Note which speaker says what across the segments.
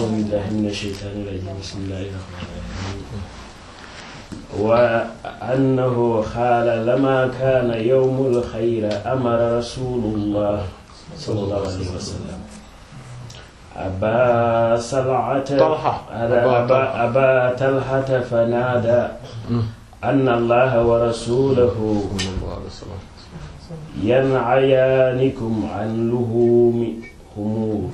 Speaker 1: بالله من الشيطان الرجيم بسم الله الرحمن الرحيم وأنه قال لما كان يوم الخير أمر رسول الله صلى الله عليه وسلم أبا سلعة
Speaker 2: طلحة.
Speaker 1: أبا,
Speaker 2: أبا
Speaker 1: أبا, أبا طلحة فنادى أن الله ورسوله ينعيانكم عن لهوم همور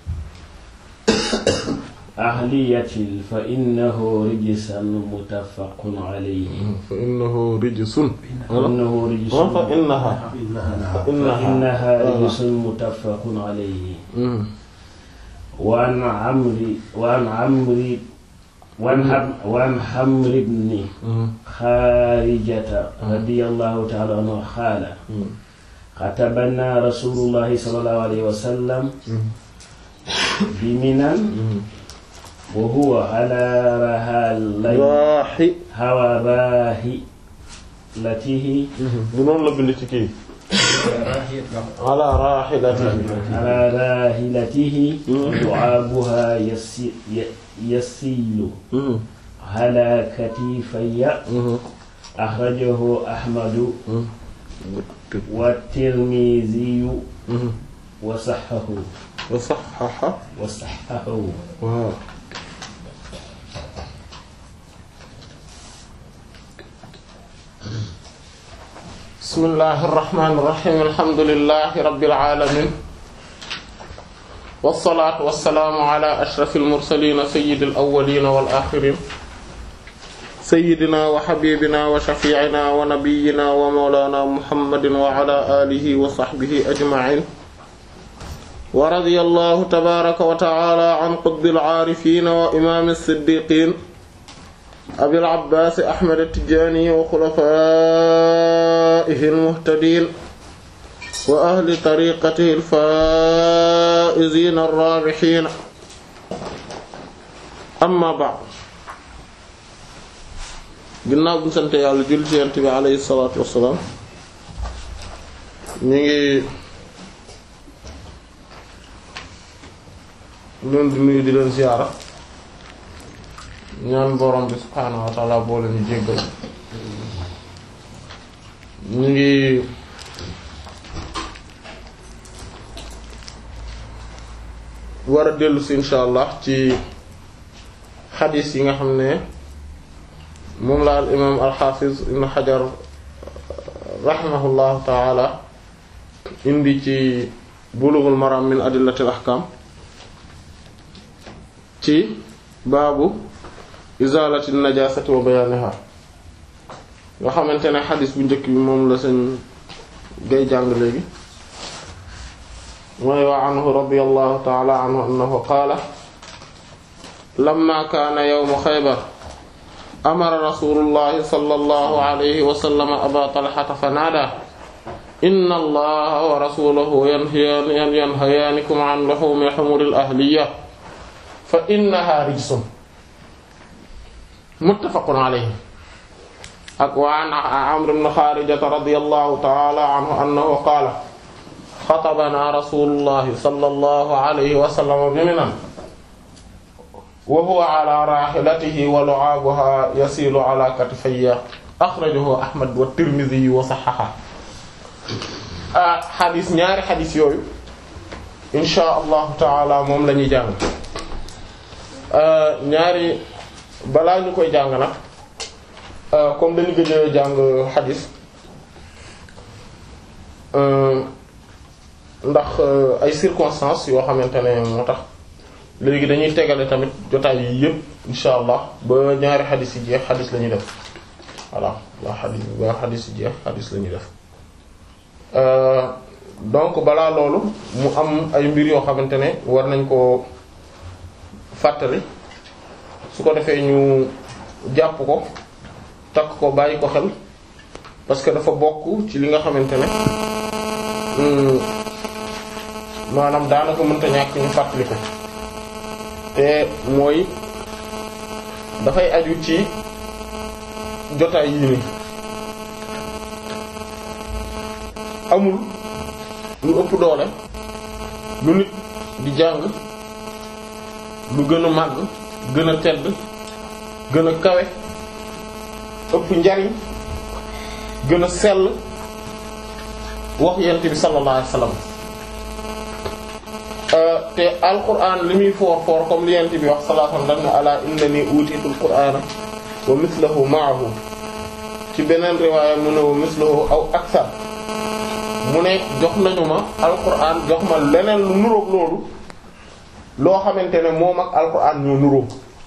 Speaker 1: أهلية فإنه رجسا متفق عليه
Speaker 2: fa innahu rijsun
Speaker 1: إنه رجس
Speaker 2: wa fa innaha fa innaha
Speaker 1: فإنها رجس متفق عليه وعن عمرو وعن عمرو وعن حم- وعن حمر بن خارجة رضي الله تعالى عنه قال خطبنا رسول الله صلى الله عليه وسلم بمنى وهو على رحال
Speaker 2: raaxi
Speaker 1: هوى راحلته
Speaker 2: bu noonu la bind ci kii ala raaxilatihi
Speaker 1: على راحلته لعابها يسي- ي- يسيل على كتفي أخرجه أحمد والترمذي وصححه
Speaker 2: wa saxaxa
Speaker 1: وصححه
Speaker 2: waaw bismillahi irrahmani irrahim alhamdulilahi rabbil alamin wasalaatu wasalaamu ala ashrafil mursalin sayyidil awwalin wal axirin sayyidina wa habibina wa shafi'ina wa nabiyyina wa mawlana muhammadin wa ala alihi wa sahbihi ajma'in wa radiyallahu tabaaraka wa ta'ala an qutbil aarifiin wa imaami siddiqiin abil abbaas ahmad at-tijaani wa xulafaa'ihi al-muhtadiin wa ahli tariiqatihi al-faa'iziin ar-raabihiin amma ba'd ginnaaw bu ñu sant yàlla julli ci Yonent bi alayhi salaatu wa salaam ñu ngi leen di nuyu di leen ziyaara ñaan borom bi subhaanahu wa ta'ala boo leen jéggal ñu ngi war a dellu si insha allah ci xadiis yi nga xam ne moom la al imaam al xaafiz ibn xajar rahimahullahu ta'ala indi ci bulughul maram min adillatil ahkam ci baabu izalati najasati wa bayaniha nga xamante ne xadis bu njëkk bi moom la seen gay jàng léegi mooy wa anhu radiyallahu ta'ala anhu annahu qaala lamma kaana yawmu xaybar amara rasulullahi sallallahu alayhi wa sallam aba talhata fa naada inna allaha wa rasulahu yanhayaanikum an luhumi humuril ahliya fa innaha rijsun muttafaqun alayhi ak wa an Amr ibn Kharijata radiyallahu ta'ala anhu annahu qaala xatabana rasulullahi sallallahu alayhi wa sallam bi Minan wa huwa ala rahilatihi wa lu'abuha yasilu ala katifayya akhrajahu Ahmad wa Tirmidhi wa sahhaha ah xadis ñaari xadis yooyu insha allahu taala moom la ñuy jàng ñaari balaa ñu koy jàng nag comme dañu gëj a jàng xadis ndax ay circonstances yoo xamante ne moo tax léegi dañuy tegale tamit jotaay yi yëpp insha allah ba ñaari xadis yi jeex xadis la ñuy def voilà waa xadis ba xadis yi jeex xadis la ñuy def donc balaa loolu mu am ay mbir yoo xamante ne war nañ ko fàttali su ko defee ñu jàpp ko takk ko bàyyi ko xel parce que dafa bokk ci li nga xamante ne maanaam daanaka mënta ñàkk ñu fàttali ko te mooy dafay aju ci jotaay yii nii amul lu ëpp doole lu nit di jàng lu gën a màgg gën a tedd gën a kawe ëpp njariñ gën a sell wax yent bi sallallahu alayhi wasallam te alquran li muy foor foor comme li yent bi wax sallallahu alayhi wasallam daf ne ala innani utitul qur'ana wa mithluhu ma'ahu ci beneen riwaaya mu ne wa mithluhu aw akthar mu ne jox nañu ma alquran jox ma leneen lu nuroog loolu loo xamante ne moom ak alquran ñoo nuróo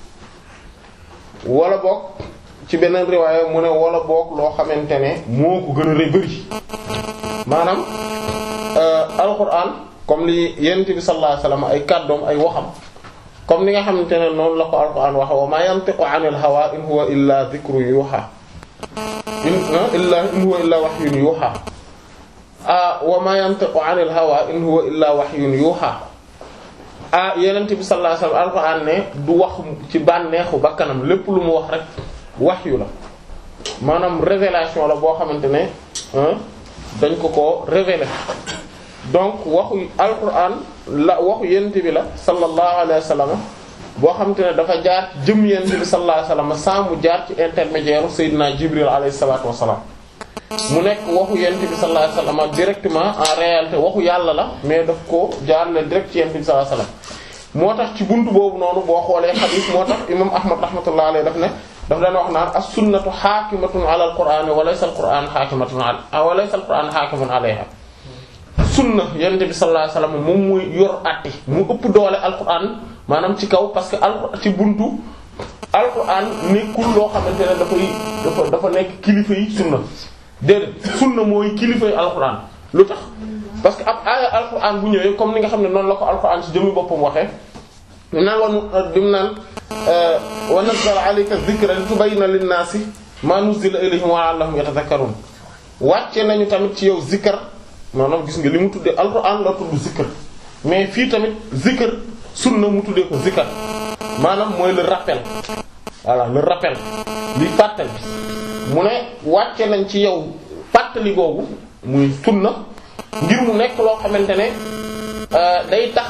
Speaker 2: wala boog ci beneen riwaaya mu ne wala boog loo xamante ne moo ko gën a rëy bëri maanaam alquran comme li yonent bi sallallahu alayhi wasallam ay kàddoom ay waxam comme ni nga xamante ne noonu la ko alquran waxe wa ma yantiqu anil hawa in huwa illa dhikru yuha in illa in huwa illa wahyun yuha wa ma yantiqu anil hawa in huwa illa wahyun yuha ah yonent bi sallallahu alayhi wasallam alquran ne du wax ci bànneexu bakkanam lépp lu mu wax rek wahyu la maanaam révélation la boo xamante ne dañ ko ko révéler donc waxu alquran la waxu yent bi la sallallahu alayhi wa sallam boo xamante ne dafa jaar jëm yent bi sallallahu alayhi wa sallam sans mu jaar ci intermédiaire Seydina Jibril alayhi salatu wassalam mu nekk waxu yent bi sallallahu alayhi wa sallam directement en réalité waxu yàlla la mais daf ko jaarale direct ci yent bi sallallahu alayhi wa sallam moo tax ci buntu boobu noonu boo xoolee xadiis moo tax imam Ahmad rahmatullah alayhi daf ne daf daan wax naan as-sunnatu xaakimatun ala al-qur'an wa laysa al-qur'an xaakimatun ala wa laysa al-qur'an xaakimun alayha sunna yonent bi sallallahu alayhi wasallam moom muy yor àtte mu ëpp doole alquran maanaam ci kaw parce que al ci buntu alquran nekkul loo xamante ne dafay dafa dafa nekk kilifa yi sunna déedéet sunna mooy kilifa yi alquran lu tax parce que ab aaya alquran bu ñëwee comme ni nga xam ne noonu la ko alquran ci jëmmi boppam waxee dim naan wan dim naan wa nazzala alayka dhikra litubayyina lin-nasi ma nuzila ilayhim wa la'allahum yatadhakkarun wàcce nañu tamit ci yow zikr maanaam gis nga li mu tuddee alxuraan la tudd zikr mais fii tamit zikr sunna mu tuddee ko zikr maanaam mooy le rappel voilà le rappel li fàttali mu ne wàcce nañ ci yow fàttali googu muy sunna ngir mu nekk loo xamante ne day tax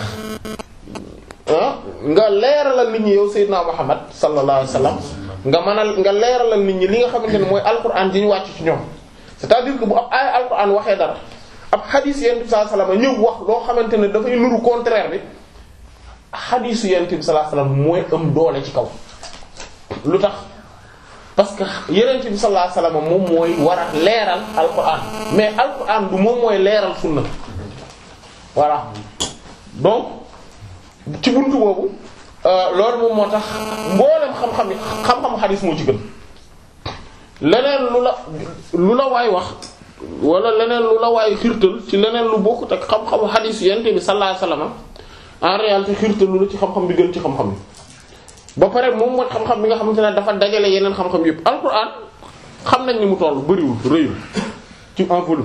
Speaker 2: nga leeralal nit ñi yow Seydina Muhammad sallallahu alayhi wasallam nga mënal nga leeralal nit ñi li nga xamante ne mooy alxuraan di ñu wàcc ci ñoom c'est-à-dire que bu ab ay alxuraan waxee dara. ab xadiis yent bi sallallahu alayhi wasallam ñëw wax loo xamante ne dafay nuru contraire bi xadiisu yent bi sallallahu alayhi wasallam mooy am doole ci kaw lu tax parce que yonent bi sallallahu alayhi wasallam moom mooy war a leeral alquran mais alquran du moom mooy leeral sunna voilà donc ci buntu boobu loolu moom moo tax mboolem xam-xam yi xam-xamu xadiis moo ci gën leneen lu la lu la waay wax wala leneen lu la waay xirtal ci leneen lu bokkut ak xam-xamu xadiis yonent bi sallallahu alayhi wasallam en réalité xirtal lu la ci xam-xam bi gën ci xam-xam yi ba pare moom mooy xam-xam bi nga xamante ne dafa dajale yeneen xam-xam yëpp alquran xam nañ ni mu toll bariwul rëyul ci en volume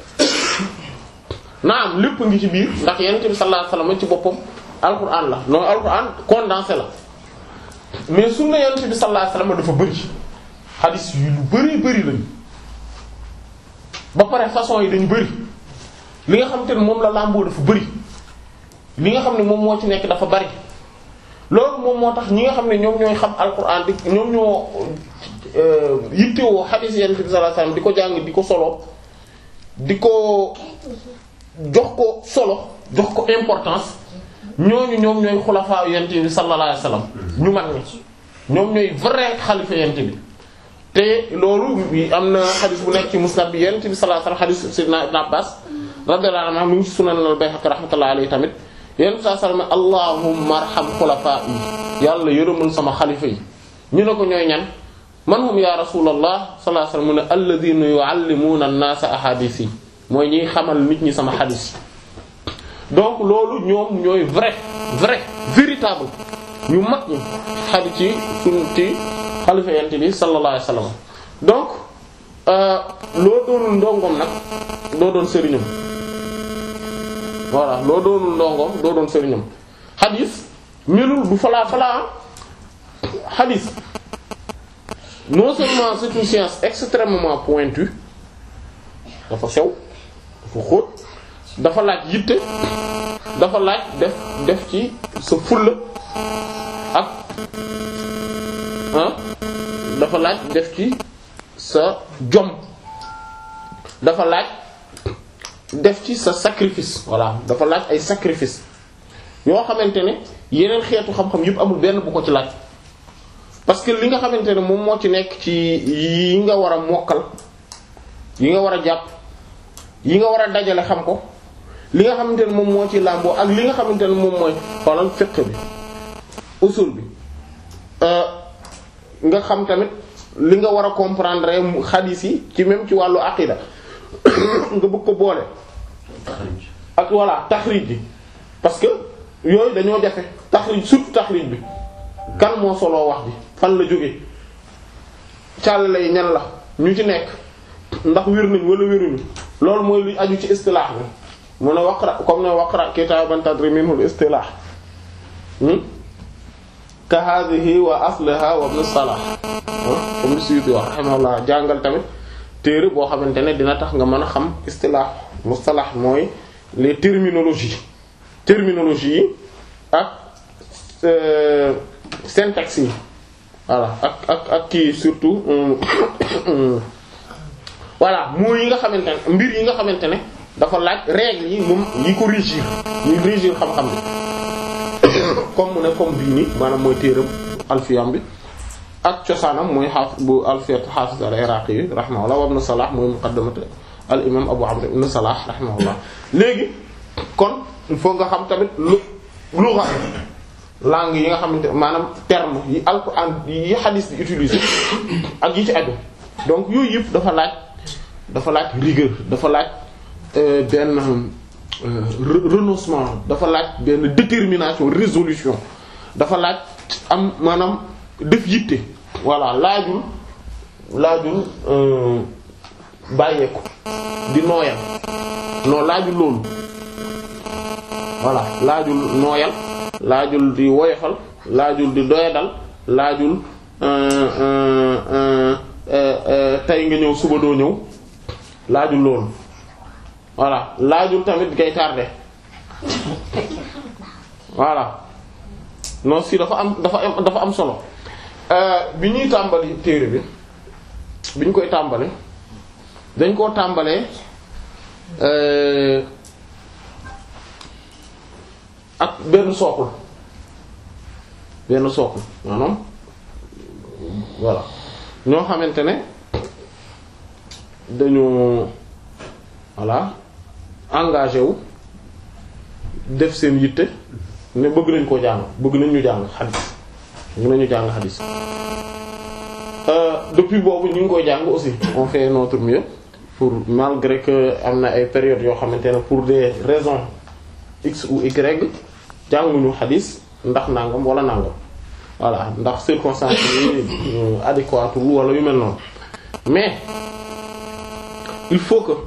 Speaker 2: naam lépp ngi ci biir ndax yonent bi sallallahu alayhi wasallam ci boppam alquran la non alquran condensé la mais sunna yonent bi sallallahu alayhi wasallam dafa bëri xadis yu lu bëri bëri lañu ba pare façon yi dañu bëri li nga xamante ne moom la làmboo dafa bëri li nga xam ne moom moo ci nekk dafa bëri loolu moom moo tax ñi nga xam ne ñoom ñooy xam alquran di ñoom ñoo yittewoo xadis yonent bi sallallahu alayhi wasallam di ko jàng di ko solo di ko jox ko solo jox ko importance ñooñu ñoom ñooy xulafaa yonent bi sallallahu alayhi wasallam ñu mag ñi ñoom ñooy vrai xalifa yonent bi te loolu am na xadis bu nekk ci musnad bi yonent bi sallallahu alayhi wasallam xadis sayyidina ibn Abbas radiyallahu anhu mu ngi ci sunan al-Bayhaqi rahmatullahi alayhi tamit yonent bi sallallahu alayhi wasallam allahumma arham xulafaa yi yàlla yërëmal sama xalifa yi ñu ne ko ñooy ñan man hum ya rasulallah sallallahu alayhi wasallam mu ne alladhina yu'allimuna an-nasa ahadith yi mooy ñiy xamal nit ñi sama xadis donc loolu ñoom ñooy vrai vrai véritable ñu mag ñi xadis ci suñ ci xalifa yent bi sallallahu alayhi wasallam donc loo doonul ndongoom nag doo doon sëriñam voilà loo doonul ndongoom doo doon sëriñam xadis melul du falaa falaa xadis non seulement c'est une science extrêmement pointue dafa sew dafa xóot dafa laaj yitte dafa laaj def def ci sa fulla ak ah dafa laaj def ci sa jom dafa laaj def ci sa sacrifice voilà dafa laaj ay sacrifice yoo xamante ne yeneen xeetu xam-xam yëpp amul benn bu ko ci laaj parce que li nga xamante ne moom moo ci nekk ci yi nga war a mokkal yi nga war a jàpp yi nga war a dajale xam ko li nga xamante ne moom moo ci làmboo ak li nga xamante ne moom mooy xoolal fiqh bi usul bi nga xam tamit li nga war a comprendre xadiis yi ci même ci wàllu aqida nga bëgg ko boole ak voilà taxrij bi parce que yooyu dañoo jafe taxrij surtout taxrij bi kan moo soloo wax bi fan la jóge càll lay ñan la ñu ci nekk ndax wér nañ wala wéruñu loolu mooy luy aju ci istilaax bi mu ne waqra comme ne waqra kitaaban tadri minhu al-istilaah ka hadhihi wa aslaha wa ibn salah comme li Suyuti wax rahimahullah jàngal tamit téere boo xamante ne dina tax nga mën a xam istilaah mustalah mooy les terminologies terminologie yi ak syntaxe yi voilà ak ak ak kii surtout voilà mooy yi nga xamante ne mbir yi nga xamante ne dafa laaj règles yi moom yi ko régir yi régir xam-xam bi comme mu ne comme bii nii maanaam mooy téeram alfiyam bi ak cosaanam mooy xaaf bu alfiyat xaafis al iraqi yi rahimahullah wa ibn salah mooy muqaddamat al imam abu amr ibn salah rahimahullah léegi kon il faut nga xam tamit lu lugha langue yi nga xamante maanaam terme yi alquran yi hadith di utiliser ak yi ci aju donc yooyu yëpp dafa laaj dafa laaj rigueur dafa laaj benn renoncement dafa laaj benn détermination résolution dafa laaj am maanaam def yitte voilà laajul laajul bàyyeeku di nooyal non laajul loolu voilà laajul nooyal laajul di woyofal laajul di doyadal laajul tey nga ñëw suba doo ñëw laajul loolu voilà laajul tamit ngay tardé voilà non si dafa am dafa am dafa am solo bi ñuy tàmbali téere bi bi ñu koy tàmbali dañ koo tàmbalee ak benn sookul benn sookul maanaam voilà ñoo xamante ne dañu voilà engagé wu def seen yitte ne bëgg nañ koo jàng bëgg nañ ñu jàng xadis bëgg nañu jàng xadis depuis boobu ñu ngi koy jàng aussi on fait notre mieux pour malgré que am na ay périodes yoo xamante ne pour des raisons x ou y jànguñu xadis ndax nangam wala nangam voilà ndax circonstances yi adéquates wala yu mel noonu mais il faut que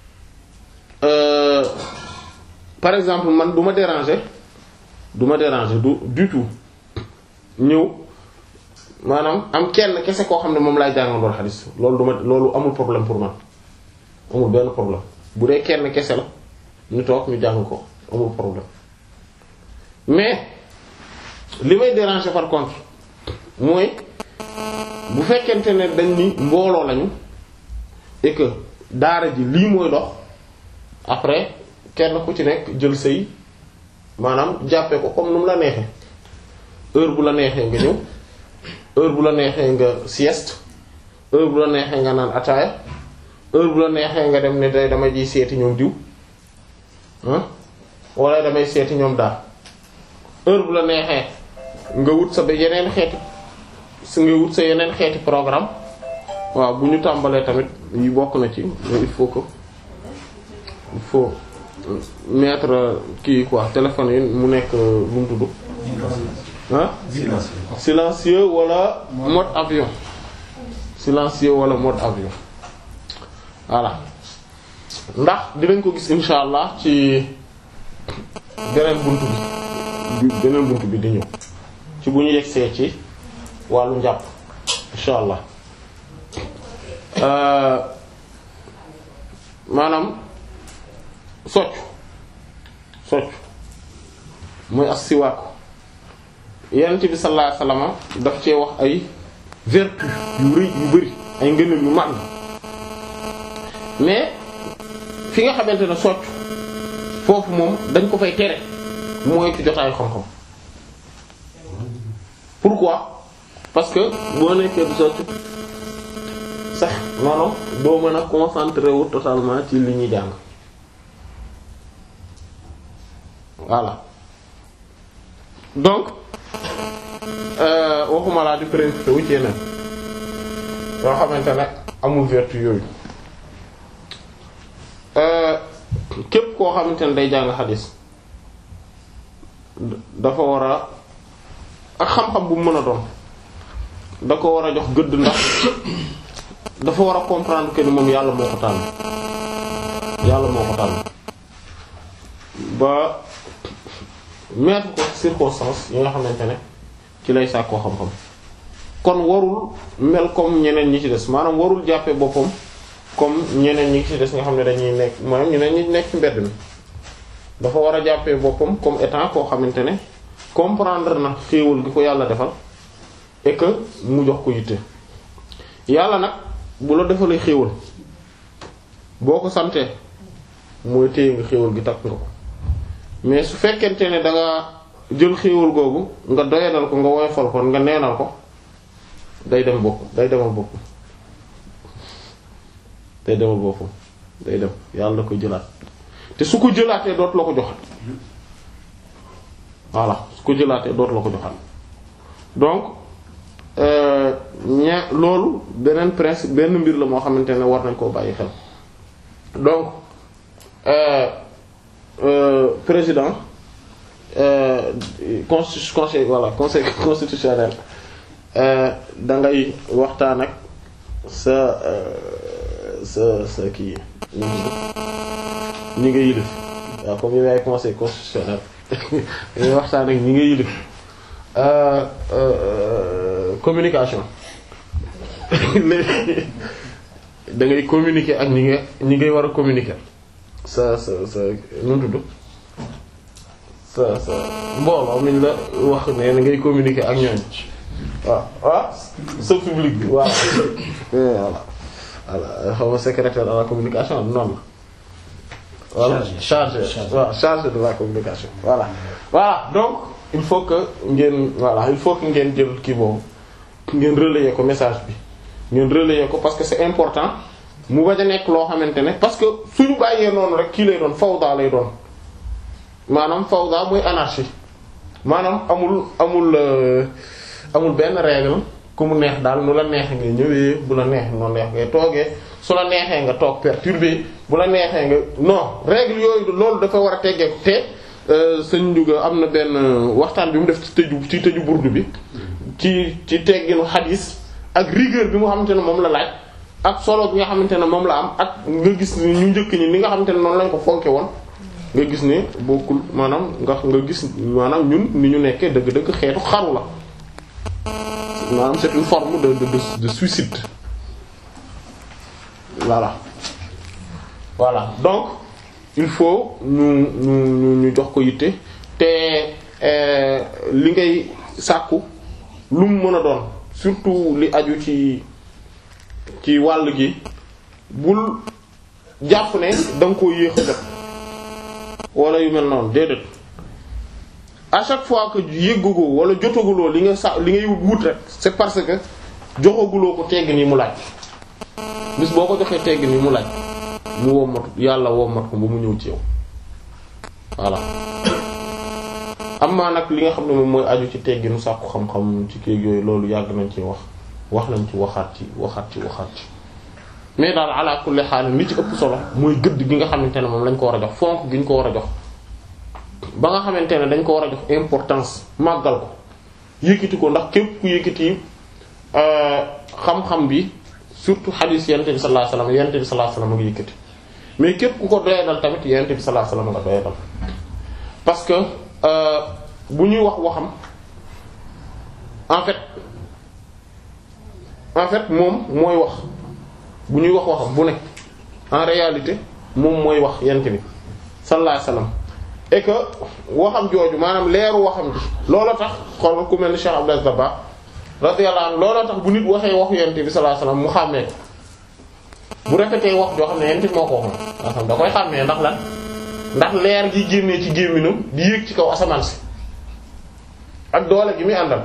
Speaker 2: euh, par exemple man du ma déranger du ma déranger du du tout ñëw maanaam am kenn kese koo xam ne moom laay jàngal loolu xadis loolu du ma loolu amul problème pour man amul benn problème bu dee kenn kese la ñu toog ñu jàng ko amul problème mais li may déranger par contre mooy bu fekkente ne dañ ni mbooloo lañu et que daara ji lii mooy dox après kenn ku ci nekk jël say maanaam jàppee ko comme nu mu la neexee heure bu la neexee nga ñëw heure bu la neexee nga sieste heure bu la neexee nga naan ataaya heure bu la neexee nga dem ne day dama ji seeti ñoom diw ah wala damay seeti ñoom daal heure bu la neexee nga wut sa ba yeneen xeeti su nga wut sa yeneen xeeti programme waaw bu ñu tàmbalee tamit yi bokk na ci il faut que il faut mettre kii quoi téléphone yi mu nekk lu mu tudd ah silencieux wala mode avion silencieux wala mode avion voilà ndax dinañ ko gis insha allah ci beneen buntu bi beneen buntu bi di ñëw ci bu ñu yegsee ci wàllu njàpp insha allah maanaam soccu soccu mooy as siwaaku yonent bi sallallahu alayhi wasallam daf cee wax ay vertu yu rëy yu bari ay ngëneel yu mag mais fi nga xamante ne socc foofu moom dañ ko fay tere mooy ci jotaayu xam-xam pourquoi parce que boo nekkee du socc sax noonu doo mën a concentré wu totalement ci li ñuy jàng voilà donc waxuma laa di préoccupé wu ci yeneen yoo xamante ne amul vertu yooyu képp koo xamante ne day jàng xadis dafa war a ak xam-xam bu mu mën a doon da ko war a jox gëdd ndax dafa war a comprendre que ni moom yàlla moo ko tànn yàlla moo ko tànn ba mettre ko circonstance yi nga xamante ne ci lay sàkkoo xam-xam kon warul mel comme ñeneen ñi ci des maanaam warul jàppee boppam comme ñeneen ñi ci des nga xam ne dañuy nekk maanaam ñeneen ñi nekk ci mbedd mi dafa war a jàppee boppam comme étant koo xamante ne comprendre na xéewal gi ko yàlla defal et que mu jox ko yitte yàlla nag bu la defalee xéewal boo ko santee mooy téye nga xéewal gi takk nga ko mais su fekkente ne da nga jël xéewal googu nga doyadal ko nga woyofal ko nga neenal ko day dem bopp day demal bopp day demal boppam day dem yàlla da koy jëlaat te su ko jëlaatee dootu la ko joxat voilà su ko jëlaatee dootu la ko joxat donc ña loolu beneen principe benn mbir la moo xamante ne war nañ koo bàyyi xel donc Euh, président euh, consti conseil voilà conseil constitutionnel da ngay waxtaan ak sa sa sa kii ñi nga yilif waaw comme yow yaay conseil constitutionnel ngay waxtaan ak ñi nga yilif communication léegi da ngay communiquer ak ñi nga ñi ngay war a communiquer. sa sa sa nu mu tudd sa sa mbooloo miñ la wax ne na ngay communiquer ak ñooñ waaw waaw sa public bi waaw voilà voilà xaw ma secrétaire à la communication noonu la voilà chargé waaw chargé de la communication voilà voilà donc il faut que ngeen voilà il faut que ngeen jël kii boobu ngeen relayer ko message bi ngeen relayer ko parce que c'est important mu bañ a nekk loo xamante ne parce que suñu bàyyee noonu rek kii lay doon fawda lay doon maanaam fawda mooy anarchie maanaam amul amul amul benn règle ku mu neex daal nu la neexee ngay ñëwee bu la neex noonu neex ngay toogee su la neexee nga toog perturbé bu la neexee nga non règle yooyu loolu dafa war a teggeeku te sëñ Ndiouga am na benn waxtaan bi mu def ci tëju ci tëju burdu bi ci ci tegginu xadis ak rigueur bi mu xamante ne moom la laaj ak solo bi nga xamante ne moom la am ak nga gis ni ñu njëkk ñi ni nga xamante ne noonu lañ ko fonke woon nga gis ne bokkul maanaam nga nga gis maanaam ñun ni ñu nekkee dëgg-dëgg xeetu xaru la maanaam c'est une forme de de de, de suicide voilà voilà donc il faut ñu ñu ñu jox ko yitte te li ngay sàkku lu mu mën a doon surtout li aju ci ci wàll gi bul jàpp ne da nga koo yéex a jot wala yu mel noonu déedéet à chaque fois que yëggagoo wala jotaguloo li nga sa li ngay wut rek c'est parce que joxaguloo ko tegg nii mu laaj bis boo ko joxee tegg nii mu laaj mu wommat yàlla wommat ko ba mu ñëw ci yow voilà am maa nag li nga xam ne moom mooy aju ci tegginu sàkku xam-xam ci kéeg yooyu loolu yàgg nañ ci wax wax nañ ci waxaat ci waxaat ci waxaat ci mais daal ala kulli xaal li ci ëpp solo mooy gëdd gi nga xamante ne moom lañ ko war a jox fonk gi ñu ko war a jox ba nga xamante ne dañ ko war a jox importance màggal ko yëkkati ko ndax képp ku yëkkati xam-xam bi surtout xadiis yonent bi sallallahu alayhi wasallam yonent bi sallallahu alayhi wasallam nga yëkkati mais képp ku ko doyadal tamit yonent bi sallallahu alayhi wasallam nga doyadal parce que bu ñuy wax waxam en fait en fait moom mooy wax bu ñuy wax waxam bu ne en réalité moom mooy wax yent bi sallallahu alayhi wasallam et que waxam jooju maanaam leeru waxam ji looloo tax xool ku mel ni Cheikh Abdel Zaba radiyallahu anhu looloo tax bu nit waxee waxu yonent bi sallallahu alayhi wasallam mu xàmmee bu rafetee wax joo xam ne yonent bi moo ko waxoon nga xam da koy xàmmee ndax lan ndax leer gi génnee ci gémminam di yéeg ci kaw asamaan si ak doole gi muy àndal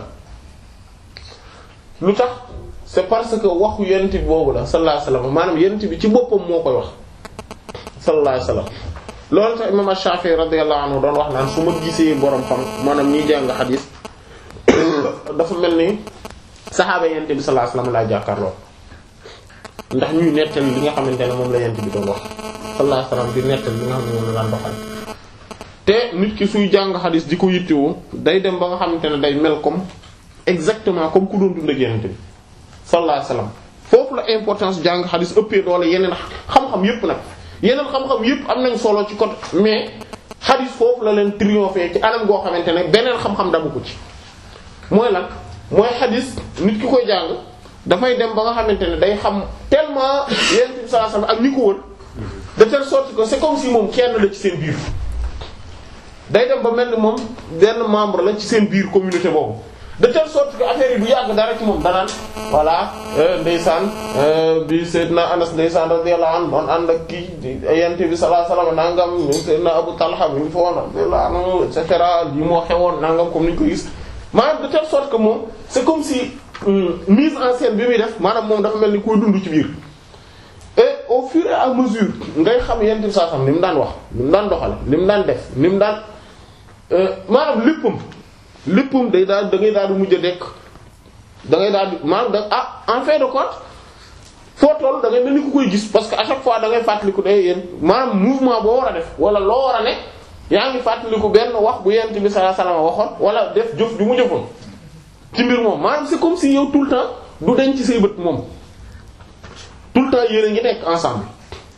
Speaker 2: lu tax c'est parce que waxu yonent bi boobu la sallallahu alayhi wasallam maanaam yonent bi ci boppam moo koy wax sallallahu alayhi wasallam loolu tax imam Shafi'i radiyallahu anhu doon wax naan su ma gisee borom xam maanaam ñiy jàng xadiis dafa mel ni saxaaba yonent bi sallallahu alayhi wasallam laa jàkkaarloo ndax ñuy nettali li nga xamante ne moom la yonent bi doon wax sallallahu alayhi wasallam di nettali li nga xam ne moom la daan doxal te nit ki suy jàng xadiis di ko yittewoo day dem ba nga xamante ne day mel comme exactement comme ku doon dund ak yonent bi sallallahu alayhi wasallam foofu la importance jàng xadiis ëppee doole yeneen xam-xam yépp nag yeneen xam-xam yépp am nañ solo ci côté mais xadiis foofu la leen triompher ci anam goo xamante ne beneen xam-xam dabu ko ci mooy lan mooy xadiis nit ki koy jàng dafay dem ba nga xamante ne day xam tellement yonent bi sallallahu alayhi wasallam ak ñi ko wër de telle sorte que c'est comme si moom kenn la ci seen biir day dem ba mel ni moom benn membre la ci seen biir communauté boobu de telle sorte que affaire yi du yàgg dara ci moom danaan voilà ndeysaan bi Seydina Anas ndeysaan radiyallahu anhu doon ànd ak kii yonent bi sallallahu alayhi wasallam nangam Seydina Abu Talha mi ngi fa woon radiyallahu anhu et cetera yi moo xewoon nangam comme ni ñu ko gis maanaam de telle sorte que moom c'est comme si mise en scène bi muy def maanaam moom dafa mel ni koy dund ci biir et au fur et à mesure ngay xam yonent bi sallallahu alayhi wasallam ni mu daan wax ni mu daan doxale ni mu daan def ni mu daan maanaam léppam léppam day daal da ngay daal di mujj a dekk da ngay daal di maanaam da ah en fin de compte foo toll da ngay mel ni ku koy gis parce que à chaque fois da ngay fàttaliku day yéen maanaam mouvement boo war a def wala loo war a ne yaa ngi fàttaliku benn wax bu yonent bi sallallahu alayhi wasallam waxoon wala def jëf ju mu jëfoon ci mbir moom maanaam c'est comme si yow tout le temps du denc ci say bët moom tout le temps yéen a ngi nekk ensemble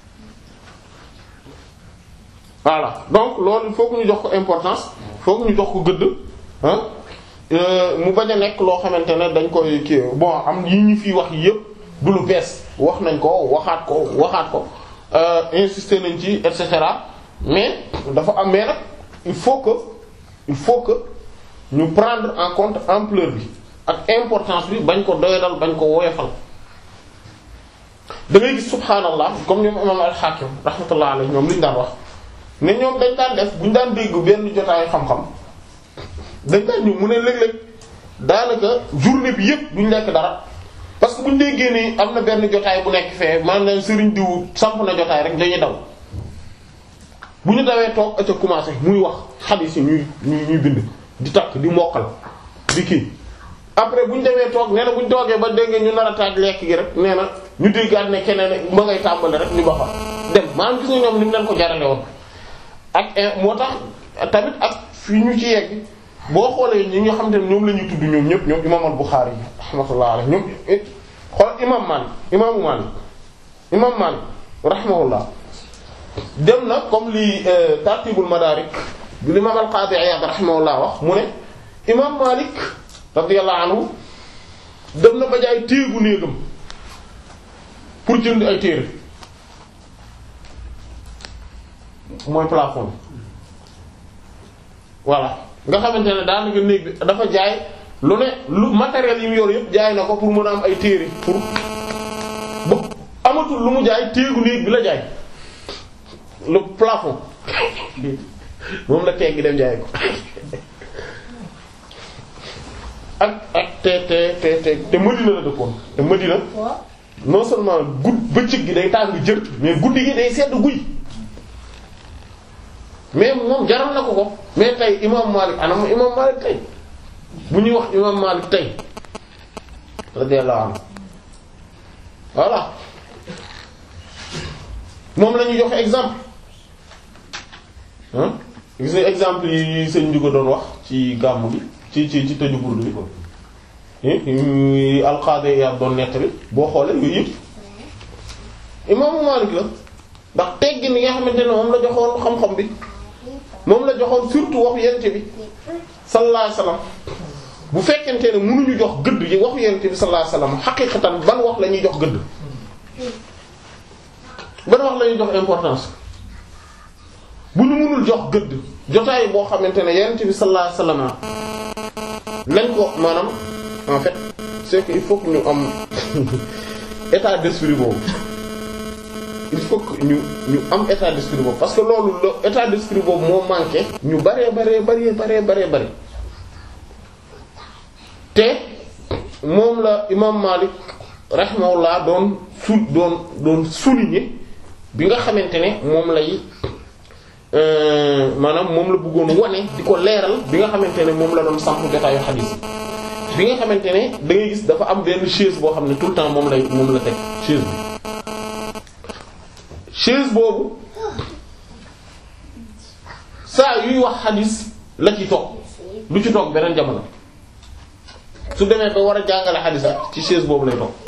Speaker 2: voilà donc loolu il faut que ñu jox ko importance faut que ñu jox ko gëdd ah mu bañ a nekk loo xamante ne dañ koy kii bon am yi ñu fi wax yépp du lu bees wax nañ ko waxaat ko waxaat ko insister nañ ci et cetera mais dafa am mais nag il faut que il faut que ñu prendre en compte ampleur bi ak importance bi bañ ko doyadal bañ ko woyofal da ngay gis subhaanallah comme ñoom imam al-Hakim rahmatullah alayhi ñoom liñ daan wax ne ñoom dañ daan def buñ daan dégg benn jotaayu xam-xam dañ daan ñëw mu ne léeg-léeg daanaka journée bi yépp duñ lekk dara parce que buñ déggee ni am na benn jotaay bu nekk fee maanaam sëriñ diw samp na jotaay rek dañuy daw bu ñu dawee toog aca commencé muy wax xadiis yi ñuy ñuy ñuy bind di takk di mokkal di kii après bu ñu demee toog nee na bu ñu toogee ba dégg ñu nar a taaj lekk gi rek nee na ñu déggaat ne keneen ma ngay tàmbali rek ñu ba fa dem maanaam gis nga ñoom ni mu leen ko jarale woon ak moo tax tamit ak fi ñu ci yegg boo xoolee ñi nga xam te ne ñoom la ñuy tudd ñoom ñëpp ñoom imam al-Bukhari rahmatullah alayhi ñoom xool imam Malik imaamu Malik imam Malik rahimahullah dem na comme li tartibul madarik bi l'imam al-Qadi Iyad rahimahullah wax mu ne imam Malik radiyallahu anhu dem na ba jaay téegu néegam pour jënd ay téere mooy plafond voilà nga xamante ne daanaka néeg bi dafa jaay lu ne lu matériel yi mu yor yëpp jaay na ko pour mën a am ay téere pour ba amatul lu mu jaay téegu néeg bi la jaay le plafond moom la teggi dem jaay ko ak ak te te te te te Madina la dëkkoon te Madina non seulement gudd bëccëg gi day tàng jër mais guddi gi day sedd guy mais moom jaral na ko ko mais tey imam Malik anam imam Malik tey bu ñuy wax imam Malik tey radiyallahu anhu voilà moom la ñuy joxe exemple ah gis nga exemple yi sëñ Ndiouga doon wax ci gàmmu gi ci ci ci tëju burdu bi alqaade yaa doon nettali boo xoolee yooyu yëpp imaamu Maalik la ndax teggi ni nga xamante ne moom la joxoon xam-xam bi moom la joxoon surtout waxu yente bi sallallahu alayhi wasallam bu fekkente ne mënuñu jox gëdd yi waxu yente bi sallallahu alayhi wasallam xaqiqatan ban wax la ñuy jox gëdd ban wax la ñuy jox importance bu ñu mënul jox gëdd jotaay boo xamante ne yonent bi sallallahu alayhi wasallam lañ ko maanaam en fait c'est que il faut que ñu am état d'esprit boobu il faut que ñu ñu am état d'esprit boobu parce que loolu la état d'esprit boobu moo manqué ñu baree baree baree baree baree bari te moom la imam Malik rahimahullah doon sul doon doon souligner bi nga xamante ne moom lay maanaam moom la bëggoon wane di ko leeral bi nga xamante ne moom la doon samp jotaayu xadiis bi nga xamante ne da ngay gis dafa am benn chaise boo xam ne tout le temps moom lay moom la teg chaise bi chaise boobu saa yuy wax xadiis la ci toog du ci toog beneen jamono su demee ba war a jàngale xadiis rek ci chaise boobu lay toog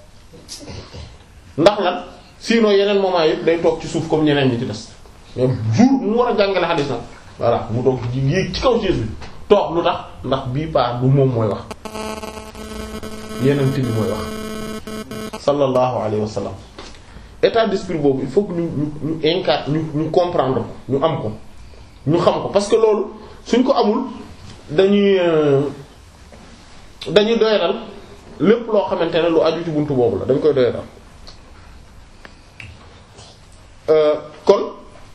Speaker 2: ndax lan sinon yeneen moment yëpp day toog ci suuf comme ñeneen ñi ci des mais jour mu war a jàngale xadiis nag voilà mu toog ci yéeg ci kaw chaise bi toog lu tax ndax bii paa du moom mooy wax yeneen bi mooy wax sallallahu alayhi wa sallam état d'esprit boobu il faut que ñu ñu ñu incarne ñu ñu comprendre ko ñu am ko ñu xam ko parce que loolu suñ ko amul dañuy dañuy doyadal lépp loo xamante ne lu aju ci buntu boobu la dañ koy doyadal kon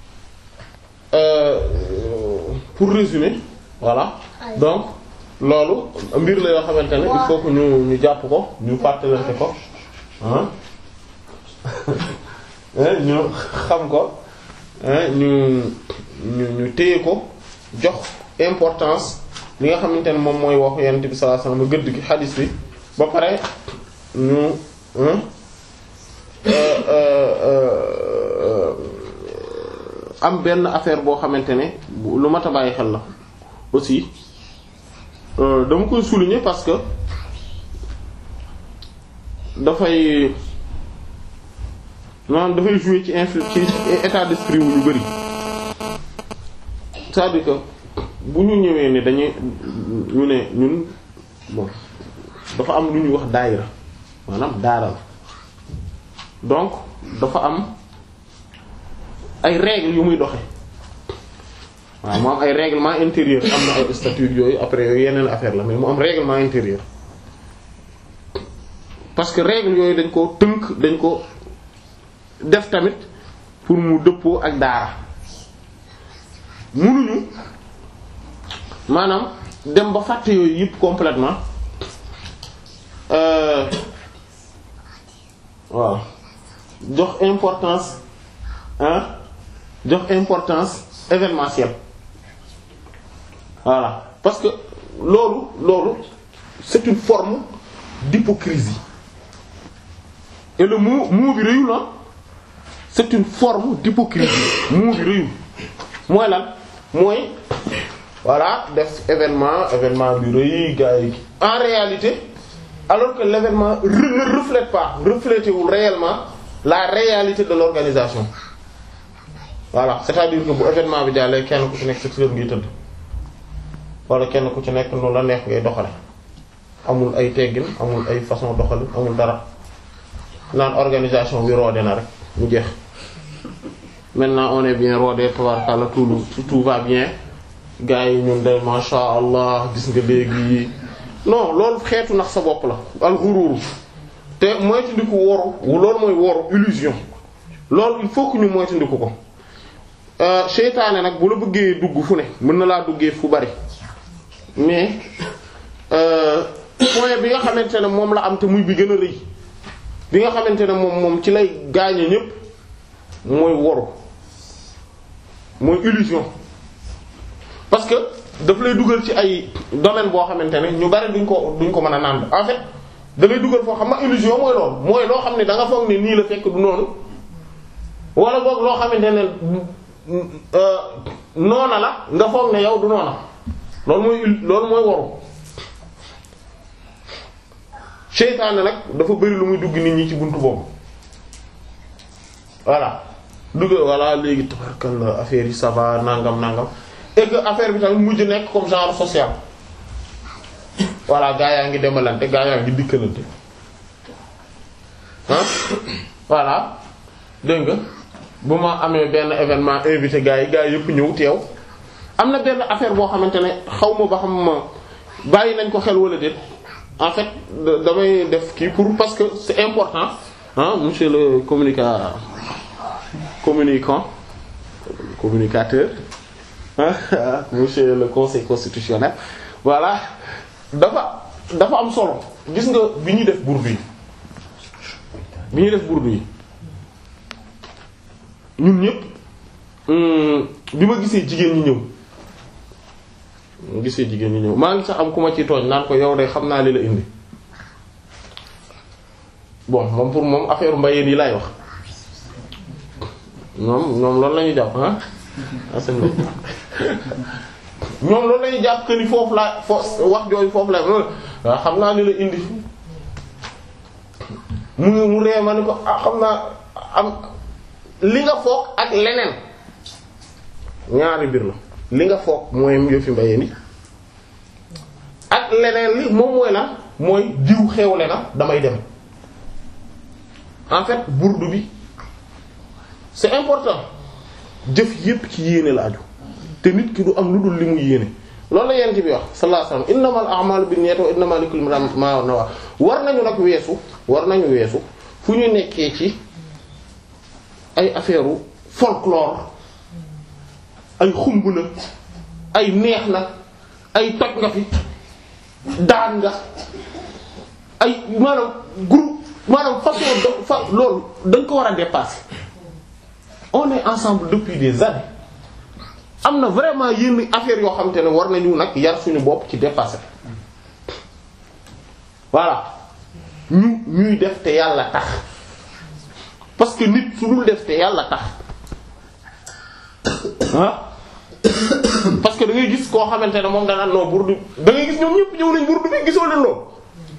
Speaker 2: pour résumer voilà donc loolu mbir la yoo xamante ne il faut que ñu ñu jàpp ko ñu fàttalante ko ah ñu xam ko ñu ñu ñu téye ko jox importance li nga xamante ne moom mooy waxu Yonent bi sallallahu alayhi wasallam gëdd gi xadiis bi ba pare ñu am benn affaire boo xamante ne lu mat a bàyyi xel la aussi dama koy souligner parce que dafay maanaam dafay jouer ci influ ci état d'esprit wu ñu bari c'est-à-dire que bu ñu ñëwee ne dañuy ñu ne ñun bon dafa am lu ñuy wax daayira maanaam daara la donc dafa am ay règles yu muy doxe waaw mu am ay règlement intérieur am na ay statut yooyu après yooyu yeneen affaire la mais mu am règlement intérieur parce que règles yooyu dañ ko tënk dañ ko def tamit pour mu dëppoo ak daara munuñu maanaam dem ba fàtte yooyu yëpp complètement waaw jox importance hein jox importance événementielle voilà parce que loolu loolu c'est une forme d'hypocrisie et le mot mot bi rëyul la c'est une forme d'hypocrisie mot bi rëyul mooy lan mooy voilà def événement événement bi rëy gars yi en réalité alors que l'événement ne reflète pas reflété wul réellement la réalité de l'organisation voilà c'est-à-dire que bu événement bi jàllee kenn ku ci nekk sa kër ngay tëdd wala kenn ku ci nekk noonu la neex ngay doxale amul ay teggin amul ay façon doxalin amul dara naan organisation bi roode na rek mu jeex maintenant on est bien rodé tabarkalla tout tout va bien gars yi ñun de masha Allah gis nga léegi non loolu xeetu nax sa bopp la al ghurur te moytandiku woru loolu mooy woru illusion loolu il faut que ñu moytandiku ko seytaane nag bu la bëggee dugg fu ne mën na laa duggee fu bari mais point bi nga xamante ne moom la am te muy bi gën a rëy bi nga xamante ne moom moom ci lay gaañe ñépp mooy woru mooy illusion parce que daf lay dugal ci ay domaine boo xamante ne ñu bari duñ ko duñ ko mën a naan en fait da lay dugal foo xam nga illusion mooy loolu mooy loo xam ne da nga foog ne nii la fekk du noonu wala boog loo xamante ne noona la nga foog ne yow du noona loolu mooy loolu mooy waru seytaane nag dafa bari lu muy dugg nit ñi ci buntu boobu voilà dugg voilà léegi tabarkalla affaire yi ça va nangam nangam et que affaire bi tamit mujj nekk comme genre social voilà gaa yaa ngi demalante gaa yaa ngi dikkalante ah voilà dégg nga bu ma amee benn événement invité gaa yi gaa yëpp ñëw teew am na benn affaire boo xamante ne xaw ma ba xam ma bàyyi nañ ko xel wala déet en fait damay def kii pour parce que c'est important ah monsieur le communica communicant communicateur ah monsieur le conseil constitutionnel voilà dafa dafa am solo gis nga bi ñuy def burdu yi bi ñuy def burdu yi ñun ñëpp bi ma gisee jigéen ñi ñëw ma gisee jigéen ñi ñëw maa ngi sax am ku ma ci tooñ naan ko yow de xam naa li la indi bon moom pour moom affaire mbayeen yi laay wax ñoom ñoom loolu la ñuy jàpp ah asen ñoom loolu la ñuy jàpp que ni foofu laa fo wax jooju foofu la waaw xam naa li la indi mu mu ree ma ni ko ah xam naa am li nga foog ak leneen ñaari mbir la li nga foog mooy yëfi mbayeen yi ak leneen li moom mooy la mooy diw xewle na damay dem en fait burdu bi c'est important jëf yépp ci yéene la aju te nit ki du am lu dul li mu yéene loolu la yent bi wax sallallahu alayhi wasallam innamal a'malu binniyati wa innamal likulli imrin ma nawa war nañu nag weesu war nañu weesu fu ñu nekkee ci ay affaire u folklore ay xumb na ay neex na ay toj nga fi daan nga ay maanaam groupe maanaam façon de fa loolu dañ ko war a dépasser on est ensemble depuis des années am na vraiment yenn affaires yoo xamante ne war nañu nag yar suñu bopp ci dépasser voilà ñu ñuy def te yàlla tax parce que nit su dul def te yàlla tax ah parce que da ngay gis koo xamante ne moom danaan non burdu da ngay gis ñoom ñëpp ñëw nañ burdu bi gisoo leen loolu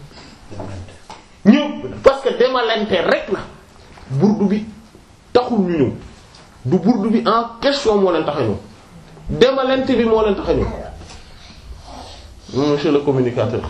Speaker 2: ñëw parce que demalante rek la burdu bi taxul ñu ñëw du burdu bi en question moo leen tax a ñëw demalante bi moo leen tax a ñëw monsieur le communicateur